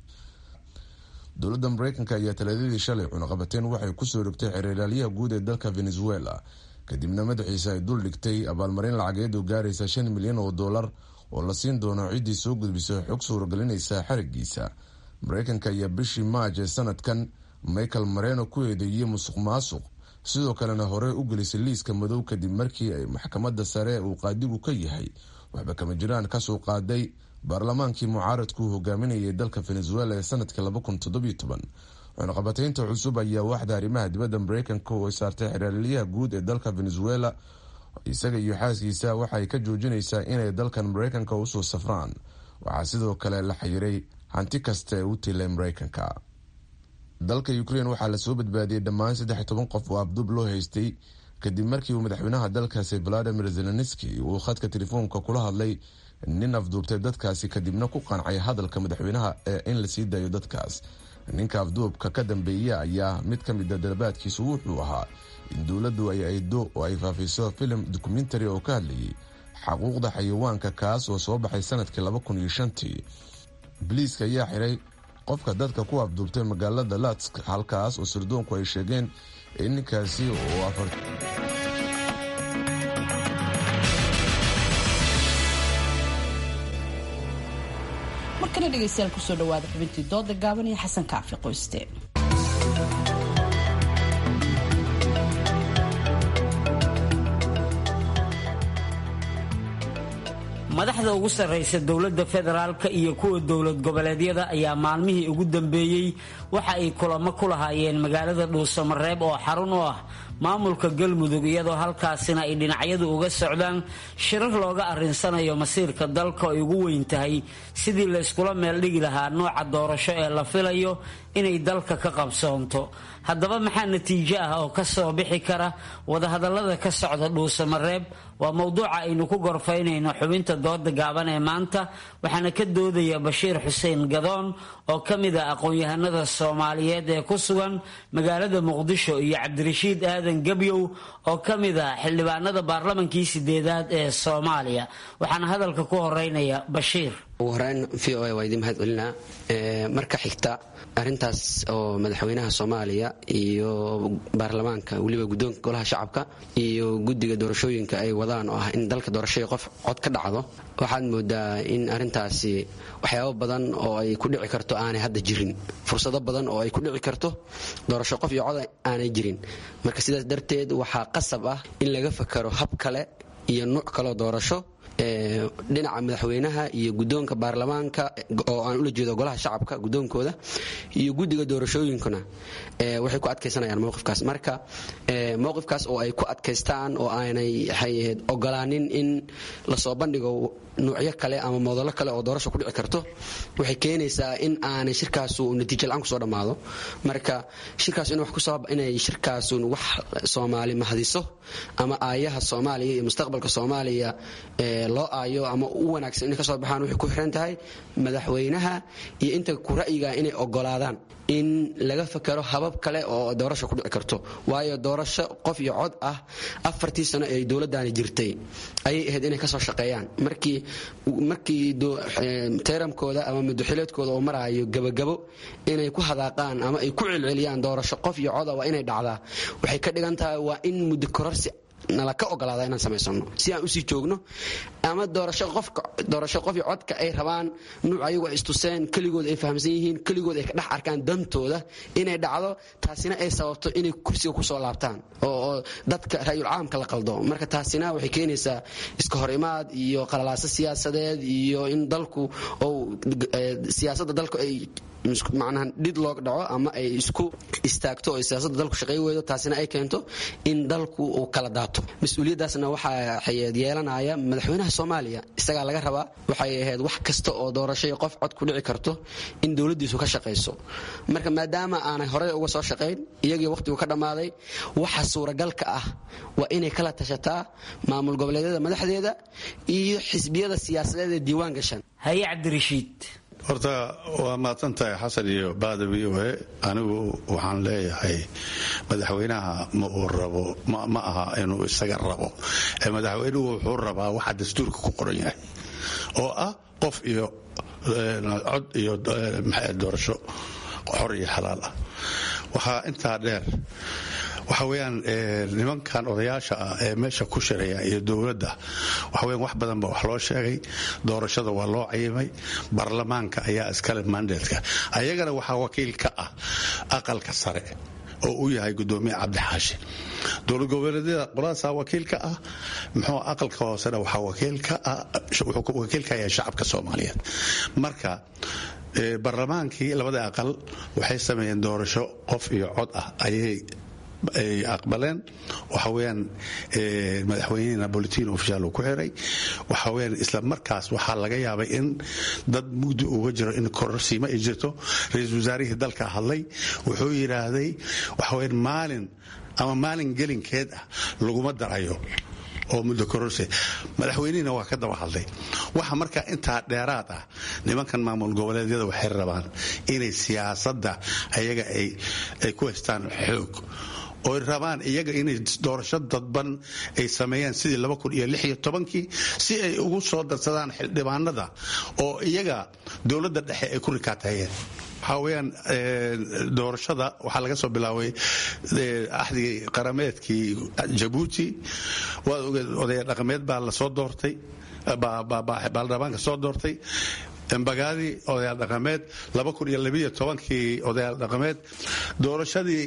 dowladda mareykanka ayaa talaadadii shalay cunaqabateen waxay kusoo rogtay xeeralaalyaha guud ee dalka venezuela kadibna madaxiisa ay dul dhigtay abaalmarin lacageed oo gaaraysa shan milyan oo dollar oo la siin doono ciddii soo gudbisa xog suuragelinaysa xarigiisa mareykanka ayaa bishii maaj ee sanadkan michael mareno ku eedeeyey musuq maasuq sidoo kalena horey u gelisay liiska madow kadib markii ay maxkamadda sare uu qaadigu ka yahay waxba kama jiraan kasoo qaaday baarlamaankii mucaaradku hogaaminayay dalka venezuela ee sanadkii cunaqabateynta cusub ayaa waaxda arrimaha dibadda mareykanka oo saartay xeraalyaha guud ee dalka venezuela isaga iyo xaaskiisa waxay ka joojinaysaa inay dalkan mareykanka usoo safraan waxaa sidoo kale la xayiray hanti kasta ee u tilay mareykanka dalka ukrain waxaa lasoo badbaadiyey dhammaan saddex toban qof oo abdub loo haystay kadib markii uu madaxweynaha dalkaasi valadimir zelenski uu khadka telefoonka kula hadlay nin afduubtay dadkaasi kadibna ku qancay hadalka madaxweynaha ee in lasii daayo dadkaas ninka afduubka ka dambeeya ayaa mid ka mida dalabaadkiisu wuxuu ahaa in dowladdu ay aydo oo ay faafiso filim dokumentary oo ka hadlayay xaquuqda xayawaanka kaas oo soo baxay sanadkii laba kun iyo shantii biliiska ayaa xiray qofka dadka ku afduubtay magaalada latsk halkaas oo sirdoonku ay sheegeen in ninkaasi oo afar markana dhegeystayaal kusoo dhawaada xubintii dooda gaaban iyo xasan kaafi qoyste madaxda ugu sarraysa dowladda federaalka iyo kuwa dowlad goboleedyada ayaa maalmihii ugu dambeeyey waxa ay kulamo ku lahaayeen magaalada dhuusamareeb oo xarun u ah maamulka galmudug iyadoo halkaasina ay dhinacyadu uga socdaan shirar looga arrinsanayo masiirka dalka ay ugu weyn tahay sidii la yskula meeldhigi lahaa nooca doorasho ee la filayo inay dalka ka qabsoonto haddaba maxaa natiijo ah oo ka soo bixi kara wadahadallada ka socda dhuusamareeb waa mowduuca aynu ku gorfaynayno xubinta dooda gaaban ee maanta waxaana ka doodaya bashiir xuseen gadoon oo ka mid ah aqoon-yahanada soomaaliyeed ee ku sugan magaalada muqdisho iyo cabdirashiid aadan gebyow oo ka mid ah xildhibaanada baarlamankii sideedaad ee soomaaliya waxaana hadalka ku horeynaya bashiir ugu horeyn v o a waa idiin mahad celinaa marka xigta arintaas oo madaxweynaha soomaaliya iyo baarlamaanka weliba guddoonka golaha shacabka iyo guddiga doorashooyinka ay wadaan oo ah in dalka doorashadii qof cod ka dhacdo waxaad moodaa in arintaasi waxyaabo badan oo ay ku dhici karto aanay hadda jirin fursado badan oo ay ku dhici karto doorasho qof iyo cod aanay jirin marka sidaas darteed waxaa qasab ah in laga fakaro hab kale iyo nuuc kaleo doorasho dhinaca madaxweynaha iyo guddoonka baarlamaanka oo aan ula jeedo golaha shacabka guddoonkooda iyo guddiga doorashooyinkuna waxay ku adkaysanayaan mowqifkaas marka mowqifkaas oo ay ku adkaystaan oo aanay waxay ogolaanin in lasoo bandhigo nuucyo kale ama moodallo kale oo doorasho ku dhici karto waxay keenaysaa in aanay shirkaasu natiijo la-aan kusoo dhammaado marka shirkaas inay shirkaasun wax soomaali mahadiso ama aayaha soomaaliya iyo mustaqbalka soomaaliya loo aayo ama u wanaagsan inay kasoo baxaan waxay ku xiran tahay madaxweynaha iyo inta ku ra'yiga inay ogolaadaan in laga fakero habab kale oo doorasho ku dhici karto waayo doorasho qof iyo cod ah afartii sano ee dowladdaani jirtay ayay ahayd inay kasoo shaqeeyaan markii markii teeramkooda ama mudaxileedkooda oo maraayo gabagabo inay ku hadaaqaan ama ay ku celceliyaan doorasho qof iyo coda waa inay dhacdaa waxay ka dhigan tahay waa in muddo kororsi nala ka ogolaada inaan samaysano si aan usii joogno ama doorasho qofka doorasho qof iyo codka ay rabaan nuuc ayagu ay istuseen keligood ay fahamsan yihiin keligood ay ka dhex arkaan dantooda inay dhacdo taasina ay sababto inay kursiga kusoo laabtaan oo dadka ra'yul caamka la qaldo marka taasina waxay keenaysaa iska hor imaad iyo qalalaaso siyaasadeed iyo in dalku ou siyaasadda dalku ay macnaha dhid looga dhaco ama ay isku istaagto oo siyaasadda dalku shaqay weydo taasina ay keento in dalku uu kala daato mas-uuliyaddaasna waxaa yeelanaya madaxweynaha soomaaliya isagaa laga rabaa waxay ahayd wax kasta oo doorashay qof cod ku dhici karto in dowladdiisu ka shaqayso marka maadaama aanay horey uga soo shaqayn iyagii wakhtigu ka dhammaaday waxa suuragalka ah waa inay kala tashataa maamul goboleedyada madaxdeeda iyo xisbiyada siyaasadeed ee diiwaan gashan haye cabdirashiid horta waa mahadsan tahay xasan iyo baada v o e anigu waxaan leeyahay madaxweynaha ma uu rabo ma aha inuu isaga rabo madaxweynuhu wuxuu rabaa waxa dastuurka ku qoran yahay oo ah qof iyo cod iyo doorasho xor iyo xalaal ah waxaa intaa dheer waxa weyaan nimankan odayaasha ah ee meesha ku shiraya iyo dowladda waxaweyan wax badan ba wax loo sheegay doorashada waa loo cayimay baarlamaanka ayaa iskale mandatka ayagana waxaa wakiil ka ah aqalka sare oo u yahay gudoomiye cabdixaashi dowlad goboleedyada qoladaasa wakiil ka ah muxuu aqalka hoosena waxaa wakiil ka ah wuxuu wakiil ka yahay shacabka soomaaliyeed marka baarlamaankii labada aqal waxay sameeyeen doorasho qof iyo cod ah ayay ay aqbaleen waxa weyaan madaxweynihina bolitino ofishaal uu ku xiray waxa weyaan isla markaas waxaa laga yaabay in dad mugdi uga jiro in kororsiimo ay jirto ra-iisul wasaarihii dalka hadlay wuxuu yidhaahday waxa weyaan maalin ama maalin gelinkeed ah laguma darayo oo muddo kororse madaxweynihina waa ka daba hadlay waxa marka intaa dheeraad ah nimankan maamul goboleedyada waxay rabaan inay siyaasadda ayaga ay ku haystaan xoog oy rabaan iyaga inay doorasho dadban ay sameeyaan sidii kii si ay ugu soo darsadaan xildhibaanada oo iyaga dowladda dhexe ay ku rikaatayeen waxaa weyaan doorashada waxaa laga soo bilaabay axdigii qarameedkii jabuuti waad ogeed odaya dhaqameed baa lasoo doortay baarlamaanka soo doortay embagaadii odayaal dhaqameed kii odayaal dhaqameed doorashadii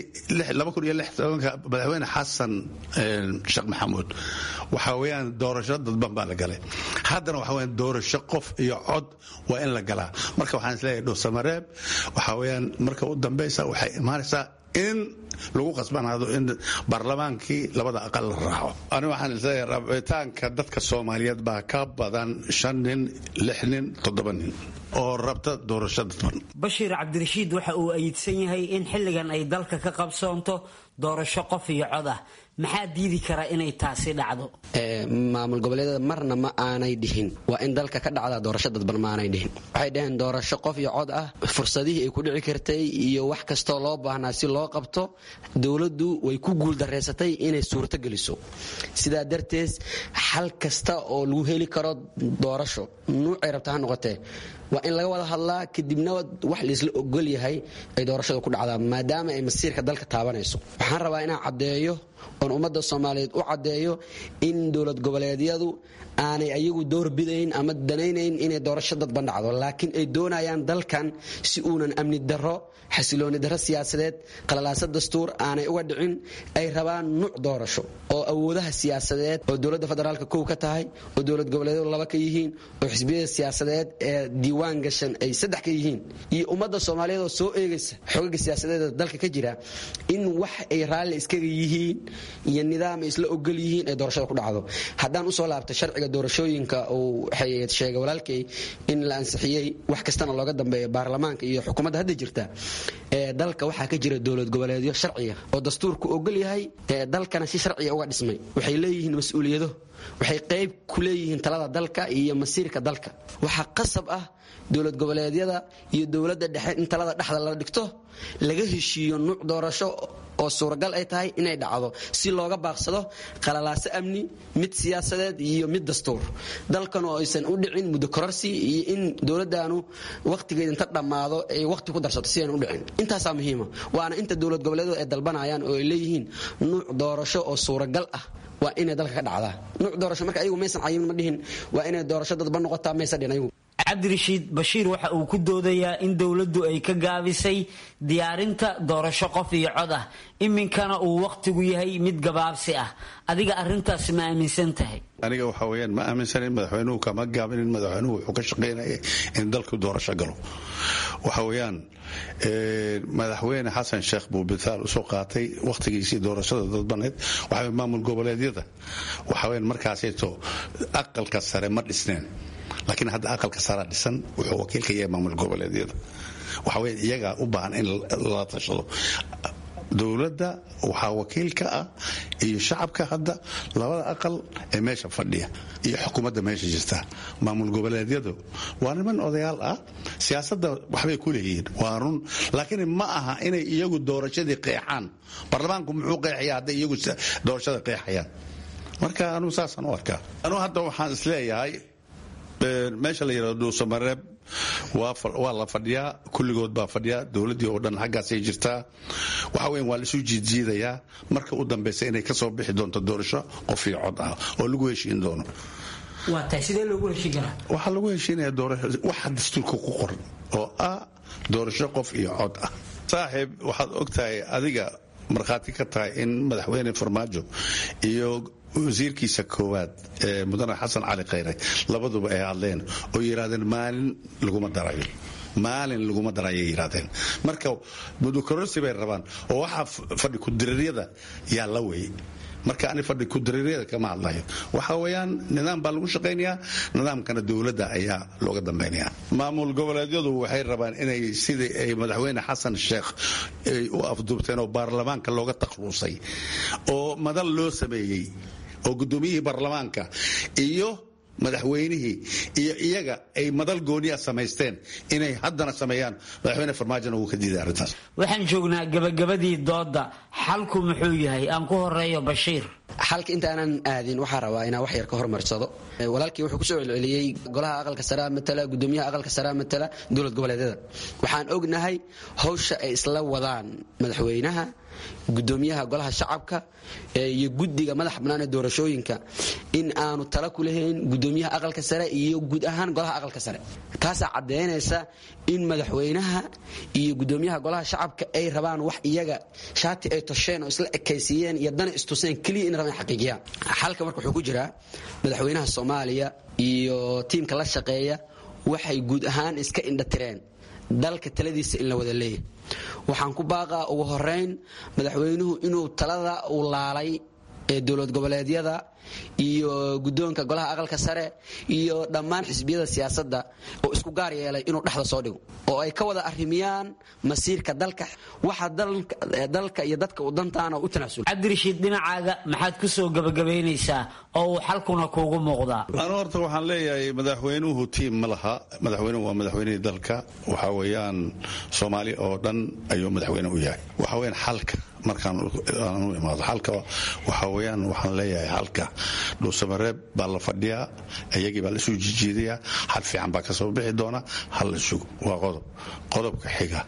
madaxweyne xasan sheekh maxamuud waxaa weyaan doorasho dadban baa la galay haddana waxa weyaan doorasho qof iyo cod waa in la galaa marka waxaan isleeyahay dhowsamareeb waxaa weyaan marka u dambaysa waxay imaanaysaa in lagu qasbanaado in baarlamaankii labada aqal la raaco ani waxaan isleeyahay rabitaanka dadka soomaaliyeed baa ka badan shan nin lix nin toddoba nin oo rabta doorasho dadban bashiir cabdirashiid waxa uu ayidsan yahay in xilligan ay dalka ka qabsoonto doorasho qof iyo cod ah maxaa diidi karaa inay taasi dhacdo maamul goboleedyada marna ma aanay dhihin waa in dalka ka dhacdaa doorasho dadban ma aanay dhihin waxay dhaheen doorasho qof iyo cod ah fursadihii ay ku dhici kartay iyo wax kastoo loo baahnaa si loo qabto dowladdu way ku guuldareysatay inay suurto geliso sidaa darteed xal kasta oo lagu heli karo doorasho nuucay rabta ha noqotee waa in laga wada hadlaa kadibna wax laisla ogol yahay ay doorashada ku dhacdaa maadaama ay masiirka dalka taabanayso waxaan rabaa inaan caddeeyo oon ummadda soomaaliyeed u caddeeyo in dowlad goboleedyadu aanay ayagu door bidayn ama danaynayn inay doorasho dadban dhacdo laakiin ay doonayaan dalkan si uunan amni darro xasilooni darro siyaasadeed qalalaaso dastuur aanay uga dhicin ay rabaan nuuc doorasho oo awoodaha siyaasadeed oo dowladda federaalka kow ka tahay oo dowlad goboleedyadu laba ka yihiin oo xisbiyada siyaasadeed ee diiwaan gashan ay saddex ka yihiin iyo ummadda soomaaliyeed oo soo eegaysa xogaga siyaasadeed dalka ka jira in wax ay raalli iskaga yihiin iyo nidaam ay isla ogol yihiin ay doorashada ku dhacdo haddaan usoo laabta sharciga doorashooyinka uu sheegay walaalkay in la ansixiyey wax kastana looga dambeeyo baarlamaanka iyo xukuumadda hadda jirta dalka waxaa ka jira dowlad goboleedyo sharciga oo dastuurku ogol yahay dalkana si sharciga uga dhismay waxay leeyihiin mas-uuliyado waxay qayb ku leeyihiin talada dalka iyo masiirka dalka waxaa qasab ah dowlad goboleedyada iyo dowladda dhexe in talada dhexda la dhigto laga heshiiyo nuuc doorasho oo suuragal ay tahay inay dhacdo si looga baaqsado qalalaaso amni mid siyaasadeed iyo mid dastuur dalkan oo aysan u dhicin muddo kororsi iyo in dowladdaanu wakhtigeeda inta dhammaado ay wakhti ku darsato si aan u dhicin intaasaa muhiima waana inta dowlad goboleedyadu ay dalbanayaan oo ay leeyihiin nuuc doorasho oo suuragal ah waa inay dalka ka dhacdaa nuuc doorasho marka ayagu maysan cayimin ma dhihin waa inay doorasho dadban noqotaa maysan dhihin ayagu cabdirashiid bashiir waxa uu ku doodayaa in dowladdu ay ka gaabisay diyaarinta doorasho qof iyo cod ah iminkana uu wakhtigu yahay mid gabaabsi ah adiga arintaas ma aaminsan tahay aniga waxa weyaan ma aaminsanin madaxweynuhu kama gaabinin madaxweynuhu wuxuu ka shaqaynaya in dalku doorasho galo waxa weeyaan madaxweyne xasan sheekh buu bitaal usoo qaatay wakhtigiisii doorashada dadbaneed waxa maamul goboleedyada waxa weyaan markaasayto aqalka sare ma dhisneen laakiin hadda aqalka sara dhisan wuxuu wakiil ka yahay maamul goboleedyada waxa weya iyagaa u baahan in lala tashado dowladda waxaa wakiil ka ah iyo shacabka hadda labada aqal ee meesha fadhiya iyo xukuumadda meesha jirta maamul goboleedyadu waa niman odayaal ah siyaasadda waxbay ku leeyihiin waa run laakiin ma aha inay iyagu doorashadii qeexaan baarlamaanku muxuu qeexaya hadday iyagu doorashada qeexayaan marka anugu saasaan u arkaa anugu hadda waxaan isleeyahay meesha la yidhahdo dhuusamareeb waa la fadhiyaa kulligood baa fadhiyaa dowladdii oo dhan xaggaasay jirtaa waxa weyan waa laisu jiidjiidayaa marka u dambaysa inay ka soo bixi doonto doorasho qof iyo cod ah oo lagu heshiin doono waxaa lagu heshiinaya waxa dastuurka ku qoran oo ah doorasho qof iyo cod ah saaxiib waxaad ogtahay adiga markhaati ka tahay in madaxweyne farmaajo iyo wasiirkiisa koowaad ee mudane xasan cali khayre labaduba ay hadleen oo yidhahdeen maalin laguma darayo maalin laguma darayay yidhahdeen marka mudukororsi bay rabaan oo waxaa fadhi ku-diriiryada yaa la wey marka ani fadhi ku-diriiryada kama hadlayo waxa weeyaan nidaam baa lagu shaqaynayaa nidaamkana dowladda ayaa looga dambaynaya maamul goboleedyadu waxay rabaan inay sidii ay madaxweyne xasan sheekh ay u afduubteen oo baarlamaanka looga takhluusay oo madal loo sameeyey oo gudoomiyihii baarlamaanka iyo madaxweynihii iyo iyaga ay madal gooniya samaysteen inay haddana sameeyaan madaxweyne farmaajona wuu ka diiday arrintaas waxaan joognaa gabagabadii dooda xalku muxuu yahay aan ku horeeyo bashiir xalka intaanan aadin waxaa rabaa inaan wax yar ka hormarsado walaalkii wuxuu kusoo celceliyey golaha aqalka saraa matala gudoomiyaha aqalka saraa matala dowlad goboleedyada waxaan ognahay hawsha ay isla wadaan madaxweynaha gudoomiyaha golaha shacabka iyo guddiga madaxa bannaan ee doorashooyinka in aanu tala ku lahayn gudoomiyaha aqalka sare iyo guud ahaan golaha aqalka sare taasaa caddaynaysa in madaxweynaha iyo gudoomiyaha golaha shacabka ay rabaan wax iyaga shaati ay tosheen oo isla ekaysiiyeen iyo dana istuseen keliya in rabaan xaqiijiyaan xalka marka wuxuu ku jiraa madaxweynaha soomaaliya iyo tiimka la shaqeeya waxay guud ahaan iska indhatireen dalka taladiisa in la wada leeyahy waxaan ku baaqaa ugu horeyn madaxweynuhu inuu talada uu laalay ee dowlad goboleedyada iyo guddoonka golaha aqalka sare iyo dhammaan xisbiyada siyaasadda oo isku gaar yeelay inuu dhexda soo dhigo oo ay ka wada arrimiyaan masiirka dalka waxa dalka iyo dadka u dantaana u tanaasul cabdirashiid dhinacaaga maxaad ku soo gabagabaynaysaa oo uu xalkuna kuugu muuqdaa anu horta waxaan leeyahay madaxweynuhu tiim ma laha madaxweynuhu waa madaxweynihii dalka waxa weeyaan soomaali oo dhan ayuu madaxweyne u yahay waxa weyaan xalka markaan u imaado xalka waxa weeyaan waxaan leeyahay xalka dhuusamareeb baa la fadhiyaa iyagii baa lasoo jijiidayaa xal fiican baa ka soo bixi doona hal la sugo waa qodob qodobka xiga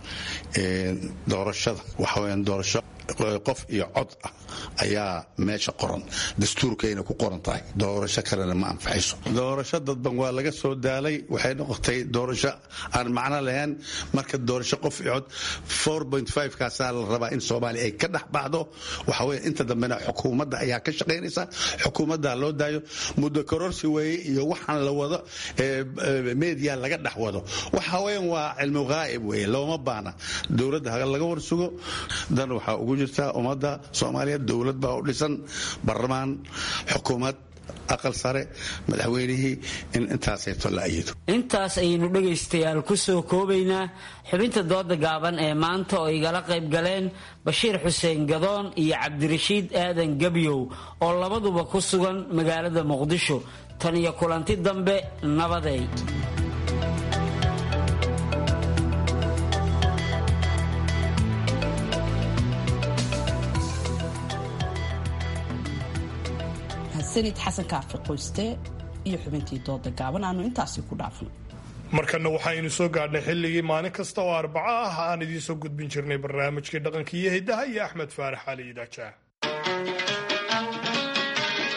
doorashada waxa weyaan doorasho qof iyo cod ah ayaa meesha qoran dastuurkayna ku qoran tahay doorasho kalena ma anfaxayso doorasho dadban waa laga soo daalay waxay noqotay doorasho aan macno lahayn marka doorasho qof iyo cod kaasaa la rabaa in soomaaliya ay ka dhex baxdo waxa weye inta dambena xukuumadda ayaa ka shaqaynaysa xukuumadda loo daayo muddo kororsi weeye iyo waxaan la wado media laga dhex wado waxa weyan waa cilmu ghaa'ib weeye looma baana dowladda ha laga warsugo dan waxaa ugu jirta ummadda soomaaliya dowlad baa u dhisan baarlamaan xukuumad aqal sare madaxweynihii in intaasayto la ayido intaas ayaynu dhegaystayaal ku soo koobaynaa xubinta dooda gaaban ee maanta oo igala qayb galeen bashiir xuseen gadoon iyo cabdirashiid aadan gebyow oo labaduba ku sugan magaalada muqdisho tan iyo kulanti dambe nabaday sanid xasan kaafi qoyste iyo xubintii dooda gaaban aanu intaasi ku dhaafno markana waxaynu soo gaadhnay xilligii maalin kasta oo arbaco ah aan idiin soo gudbin jirnay barnaamijkii dhaqanka iyo hiddaha iyo axmed faarax cali idaajaah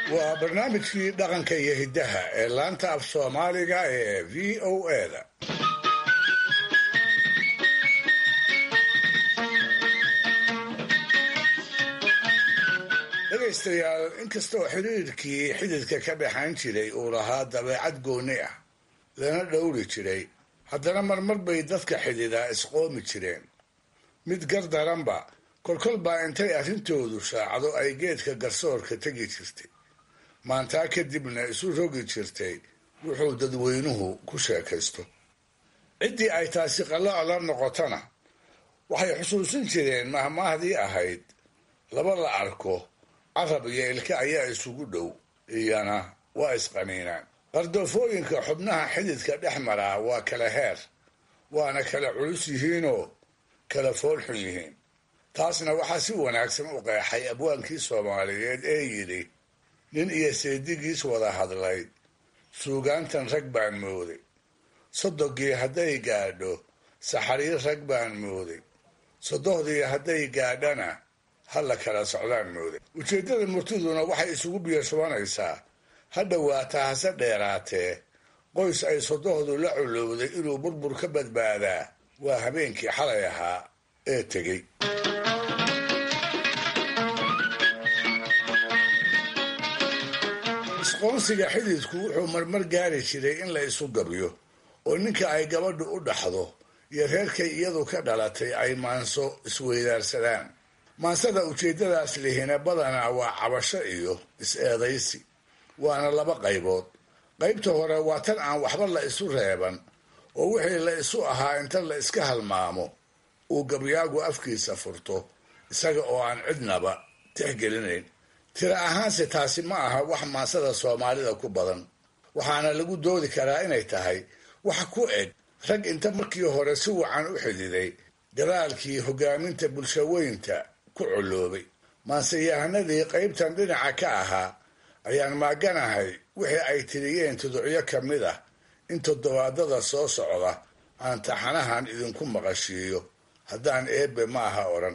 waa barnaamijkii dhaqanka iyo hiddaha ee laanta af soomaaliga ee v o eda dhegaystayaal inkastoo xiriirkii xididka ka dhexayn jiray uu lahaa dabeecad gooni ah lana dhowri jiray haddana marmar bay dadka xididaa isqoomi jireen mid gardaranba kolkol baa intay arrintoodu shaacdo ay geedka garsoorka tegi jirtay maantaa kadibna isu rogi jirtay wuxuu dadweynuhu ku sheekaysto ciddii ay taasi qalooc la noqotona waxay xusuusin jireen mahmaahdii ahayd laba la arko carab iyo ilka ayaa isugu dhow iyana waa isqaniinaan qardoofooyinka xubnaha xididka dhex maraa waa kala heer waana kala culus yihiinoo kala foolxun yihiin taasna waxaa si wanaagsan u qeexay abwaankii soomaaliyeed ee yidhi nin iyo seedigiis wada hadlay suugaantan rag baan mooday sodogii hadday gaadho saxariir rag baan mooday sodohdii hadday gaadhana ha la kala socdaan mooday ujeeddada murtiduna waxay isugu biyashubanaysaa ha dhowaataa hase dheeraatee qoys ay sodohdu la culowday inuu burbur ka badbaadaa waa habeenkii xalay ahaa ee tegey isqoonsiga xididku wuxuu marmar gaari jiray in la isu gabyo oo ninka ay gabadhu u dhaxdo iyo reerkay iyadu ka dhalatay ay maanso isweydaarsadaan maansada ujeeddadaas lihina badanaa waa cabasho iyo is-eedaysi waana laba qaybood qaybta hore waa tan aan waxba la isu reeban oo wixii la isu ahaa inta la iska halmaamo uu gabyaagu afkiisa furto isaga oo aan cidnaba tixgelinayn tira ahaanse taasi ma aha wax maansada soomaalida ku badan waxaana lagu doodi karaa inay tahay wax ku eg rag inta markii hore si wacan u xididay gadaalkii hogaaminta bulshaweynta ku coloobay maanseyahanadii qaybtan dhinaca ka ahaa ayaan maaganahay wixii ay tiriyeen tuducyo ka mid ah in toddobaadada soo socda aan taxanahan idinku maqashiiyo haddaan eebbe ma aha odhan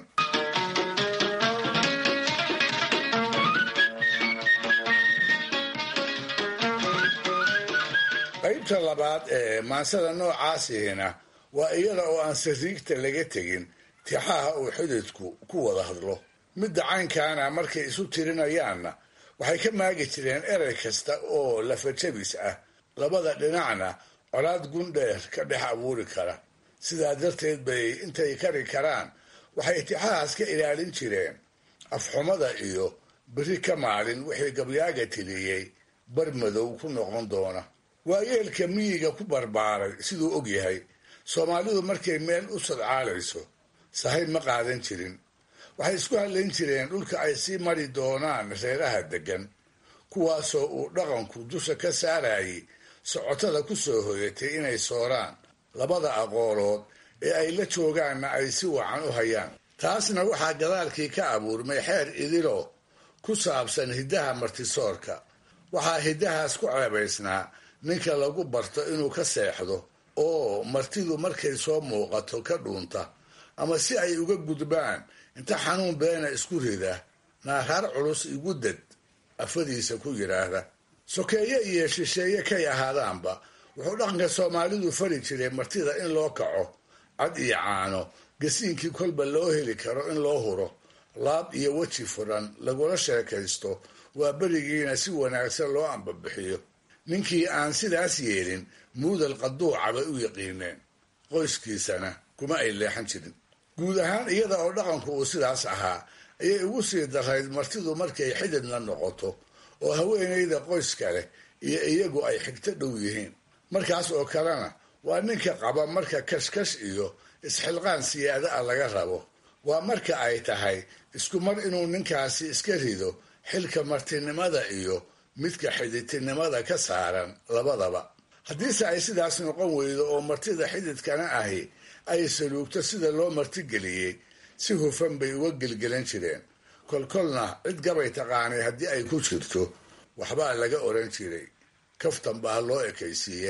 qaybta labaad ee maansada noocaasihina waa iyada oo aan sariigta laga tegin tixaha uu xididku ku wada hadlo midda caynkaana markay isu tirinayaanna waxay ka maagi jireen erey kasta oo lafajabis ah labada dhinacna colaad gundheer ka dhex abuuri kara sidaa darteed bay intay kari karaan waxay tixahaas ka ilaalin jireen afxumada iyo beri ka maalin wixii gabyaaga tiriyey bar madow ku noqon doona waayeelka miyiga ku barbaaray siduu og yahay soomaalidu markay meel u sadcaalayso sahay ma qaadan jirin waxay isku hadlayn jireen dhulka ay sii mari doonaan reeraha deggan kuwaasoo uu dhaqanku dusha ka saarayay socotada ku soo hoyatay inay sooraan labada aqoolood ee ay la joogaanna ay si wacan u hayaan taasna waxaa gadaalkii ka abuurmay xeer idilo ku saabsan hiddaha martisoorka waxaa hiddahaas ku ceebaysnaa ninka lagu barto inuu ka seexdo oo martidu markay soo muuqato ka dhuunta ama si ay uga gudbaan inta xanuun beena isku rida naaraar culus igu dad afadiisa ku yidhaahda sokeeye iyo shisheeye kay ahaadaanba wuxuu dhaqanka soomaalidu fari jiray martida in loo kaco cad iyo caano gasiinkii kolba loo heli karo in loo huro laab iyo weji furan lagula sheekaysto waa berigiina si wanaagsan loo ambabixiyo ninkii aan sidaas yeelin muudal qaduuca bay u yaqiineen qoyskiisana kuma ay leexan jirin guud ahaan iyada oo dhaqanku uu sidaas ahaa ayay ugu sii darayd martidu markay xididna noqoto oo haweenayda qoyska leh iyo iyagu ay xigto dhow yihiin markaas oo kalena waa ninka qaba marka kashkash iyo isxilqaan siyaada ah laga rabo waa marka ay tahay isku mar inuu ninkaasi iska rido xilka martinimada iyo midka xididtinimada ka saaran labadaba haddiise ay sidaas noqon weydo oo martida xididkana ahi ay saluugto sida loo martigeliyey si hufan bay uga gelgelan jireen kolkolna cid gabay taqaanay haddii ay ku jirto waxbaa laga odhan jiray kaftan baa loo ekaysiiye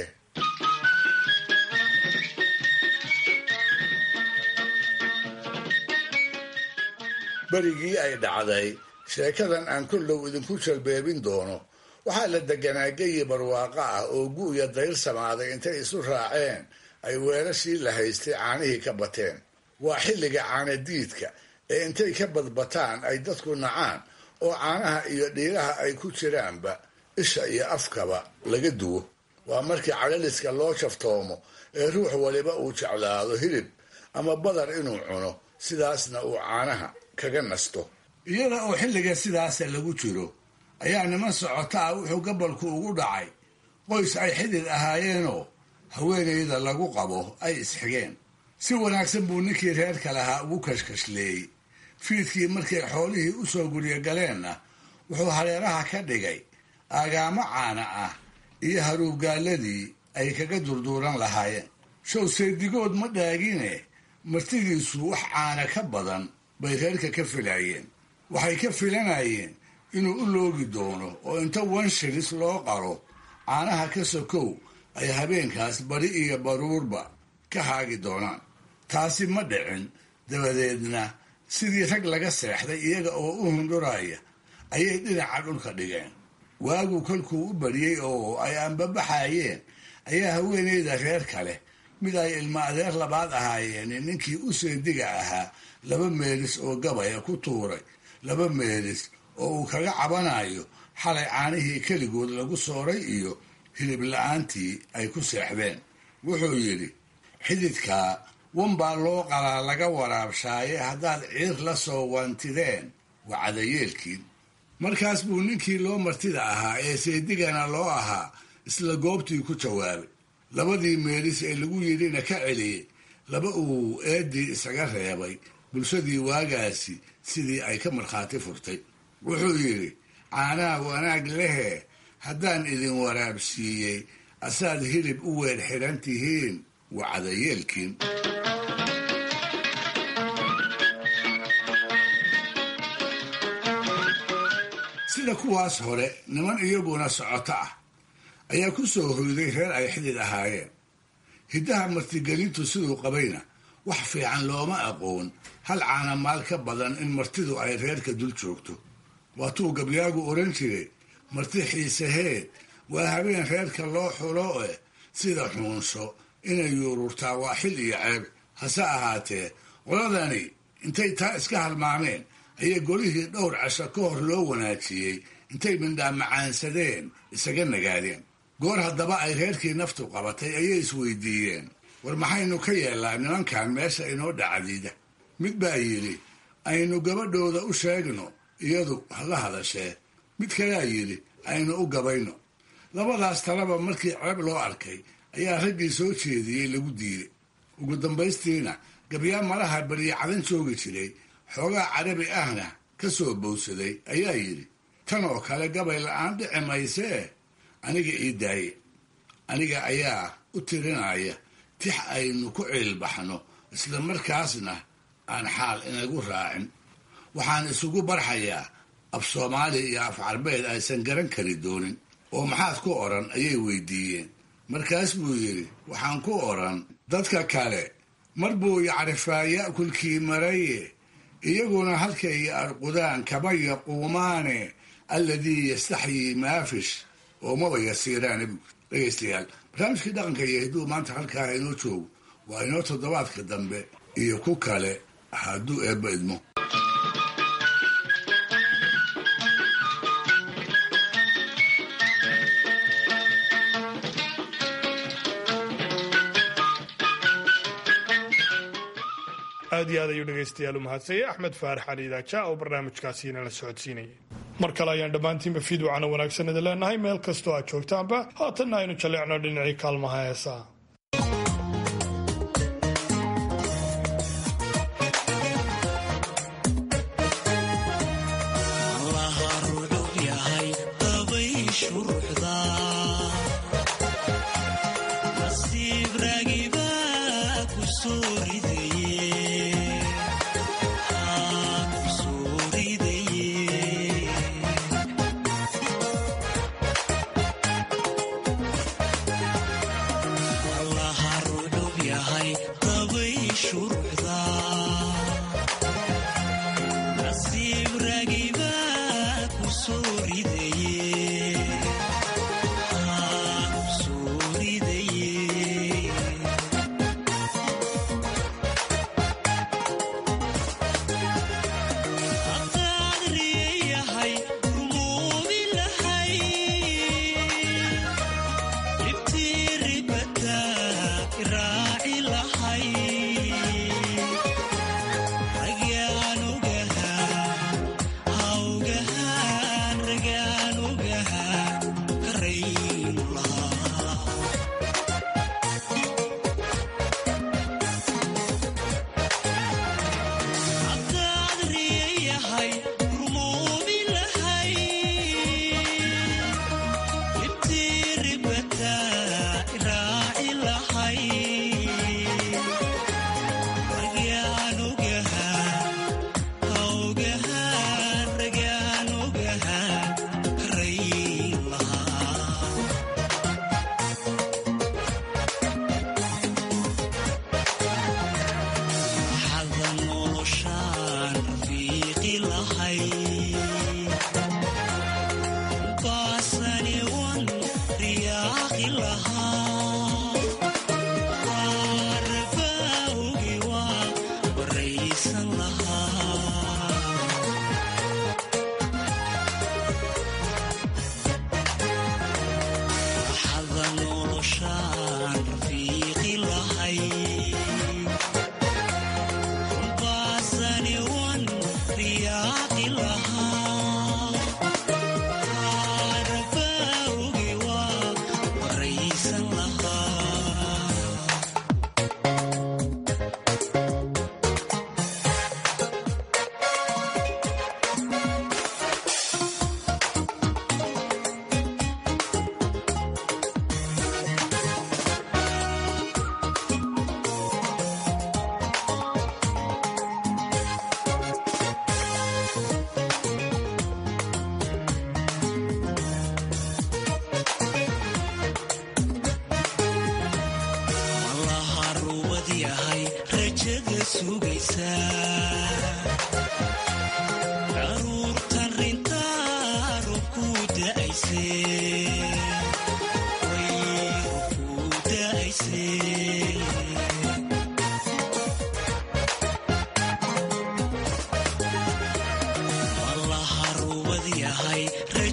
berigii ay dhacday sheekadan aan kollow idinku jalbeebin doono waxaa la deganaa geyi barwaaqo ah oo gu'ya dayr samaaday intay isu raaceen ay weelashii la haystay caanihii ka bateen waa xilliga caanadiidka ee intay ka badbataan ay dadku nacaan oo caanaha iyo dhiiraha ay ku jiraanba isha iyo afkaba laga duwo waa markii calaliska loo jaftoomo ee ruux waliba uu jeclaado hilib ama badar inuu cuno sidaasna uu caanaha kaga nasto iyada oo xilliga sidaasa lagu jiro ayaa niman socota ah wuxuu gabalku ugu dhacay qoys ay xidid ahaayeenoo haweenayda lagu qabo ay isxigeen si wanaagsan buu ninkii reerka lahaa ugu kashkashleeyey fiidkii markay xoolihii u soo guryo galeenna wuxuu hareeraha ka dhigay aagaamo caana ah iyo haruugaaladii ay kaga durduuran lahaayeen show seedigood ma dhaagine martidiisu wax caana ka badan bay reerka ka filaayeen waxay ka filanayeen inuu u loogi doono oo inta wanshilis loo qaro caanaha ka sokow ay habeenkaas bari iyo baruurba ka haagi doonaan taasi ma dhicin dabadeedna sidii rag laga seexday iyaga oo u hundhuraya ayay dhinaca dhulka dhigeen waagu kolkuu u bariyey oo ay anbabaxayeen ayaa haweeneyda reer kale mid ay ilmo adeer labaad ahaayeen ninkii u seediga ahaa laba meelis oo gabaya ku tuuray laba meelis oo uu kaga cabanayo xalay caanihii keligood lagu sooray iyo hilib la-aantii ay ku seexdeen wuxuu yidhi xididkaa wanbaa loo qalaa laga waraabshaaye haddaad ciir la soo wantideen waa cadayeelkiin markaas buu ninkii loo martida ahaa ee seedigana loo ahaa isla goobtii ku jawaabay labadii meelis ee lagu yidhina ka celiyey laba uu eedii isaga reebay bulshadii waagaasi sidii ay ka markhaati furtay wuxuu yidhi caanaha wanaag lehee haddaan idin waraabsiiyey asaad hilib u weer xidhan tihiin waa cadayeelkiin sida kuwaas hore niman iyaguna socoto ah ayaa ku soo hoyday reer ay xidid ahaayeen hiddaha martigelintu siduu qabayna wax fiican looma aqoon hal caana maal ka badan in martidu ay reerka dul joogto waatuu gabyaagu odhan jiray marti xiisaheed waa habeen reerka loo xulo eh sida xuunsho inay yuururtaa waa xil iyo ceeb hase ahaatee qoladani intay taa iska halmaameen ayay golihii dhowr casho ka hor loo wanaajiyey intay mindhaa macaansadeen isaga nagaadeen goor haddaba ay reerkii naftu qabatay ayay isweydiiyeen war maxaynu ka yeellaa nimankan meesha inoo dhacdiida mid baa yidhi aynu gabadhooda u sheegno iyadu hala hadashee mid kalea yidhi aynu u gabayno labadaas talaba markii ceeb loo arkay ayaa raggii soo jeediyey lagu diiday ugu dambaystiina gabyaa malaha beriya cadan joogi jiray xoogaa carabi ahna ka soo bowsaday ayaa yidhi tan oo kale gabay la-aan dhici maysee aniga ii daaye aniga ayaa u tirinaya tix aynu ku ciilbaxno isla markaasna aan xaal inagu raacin waxaan isugu barxayaa af soomaali iyo af carbeed aysan garan kari doonin oo maxaad ku odhan ayay weydiiyeen markaas buu yidhi waxaan ku odhan dadka kale mar buu yacrifaa ya'kulkii maraye iyaguna halkay arqudaan kama yaquumaane alladii yastaxyii maafish oo maba yasiiraane bu dhegaystayaal barnaamijkii dhaqanka iyo hidduu maanta halkaa inoo joogo waa inoo toddobaadka dambe iyo ku kale hadduu eebba idmo aad iyo aad ayuu dhegaystayaal u mahadsanyay axmed faarax cali idaaja oo barnaamijkaasiina la socodsiinayay mar kale ayaan dhammaantiinba fiidwacana wanaagsan idin leenahay meel kastoo aad joogtaanba haatanna aynu jaleecno dhinacii kaalmaha heesaa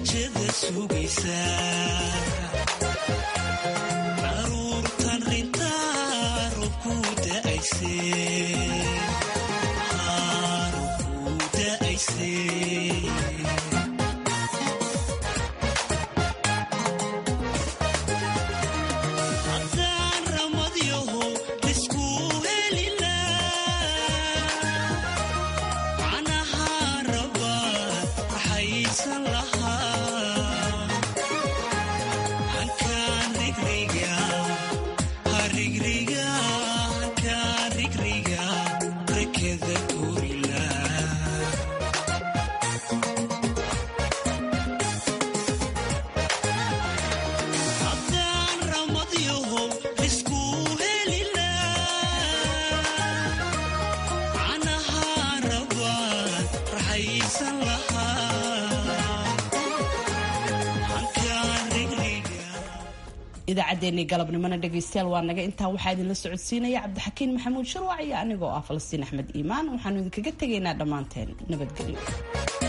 rajada sugaysaa daruurtan rintaa robku da'ayse robku da'ayse haddaan ramadyaho isku helila canaha rabaan raxaysan lahaa hankaan rigriga harigriga hankaan rigriga rekeda korila haddaan ramadyaho isku helila canaha rabaan raxaysan lahaa hankaan rigriga idaacaddeenii galabnimona dhegaystayaal waa naga intaa waxaa idinla socodsiinaya cabdixakiin maxamuud sharwac iyo anigoo ah falastiin axmed iimaan waxaanu idinkaga tegaynaa dhammaanteen nabadgelyo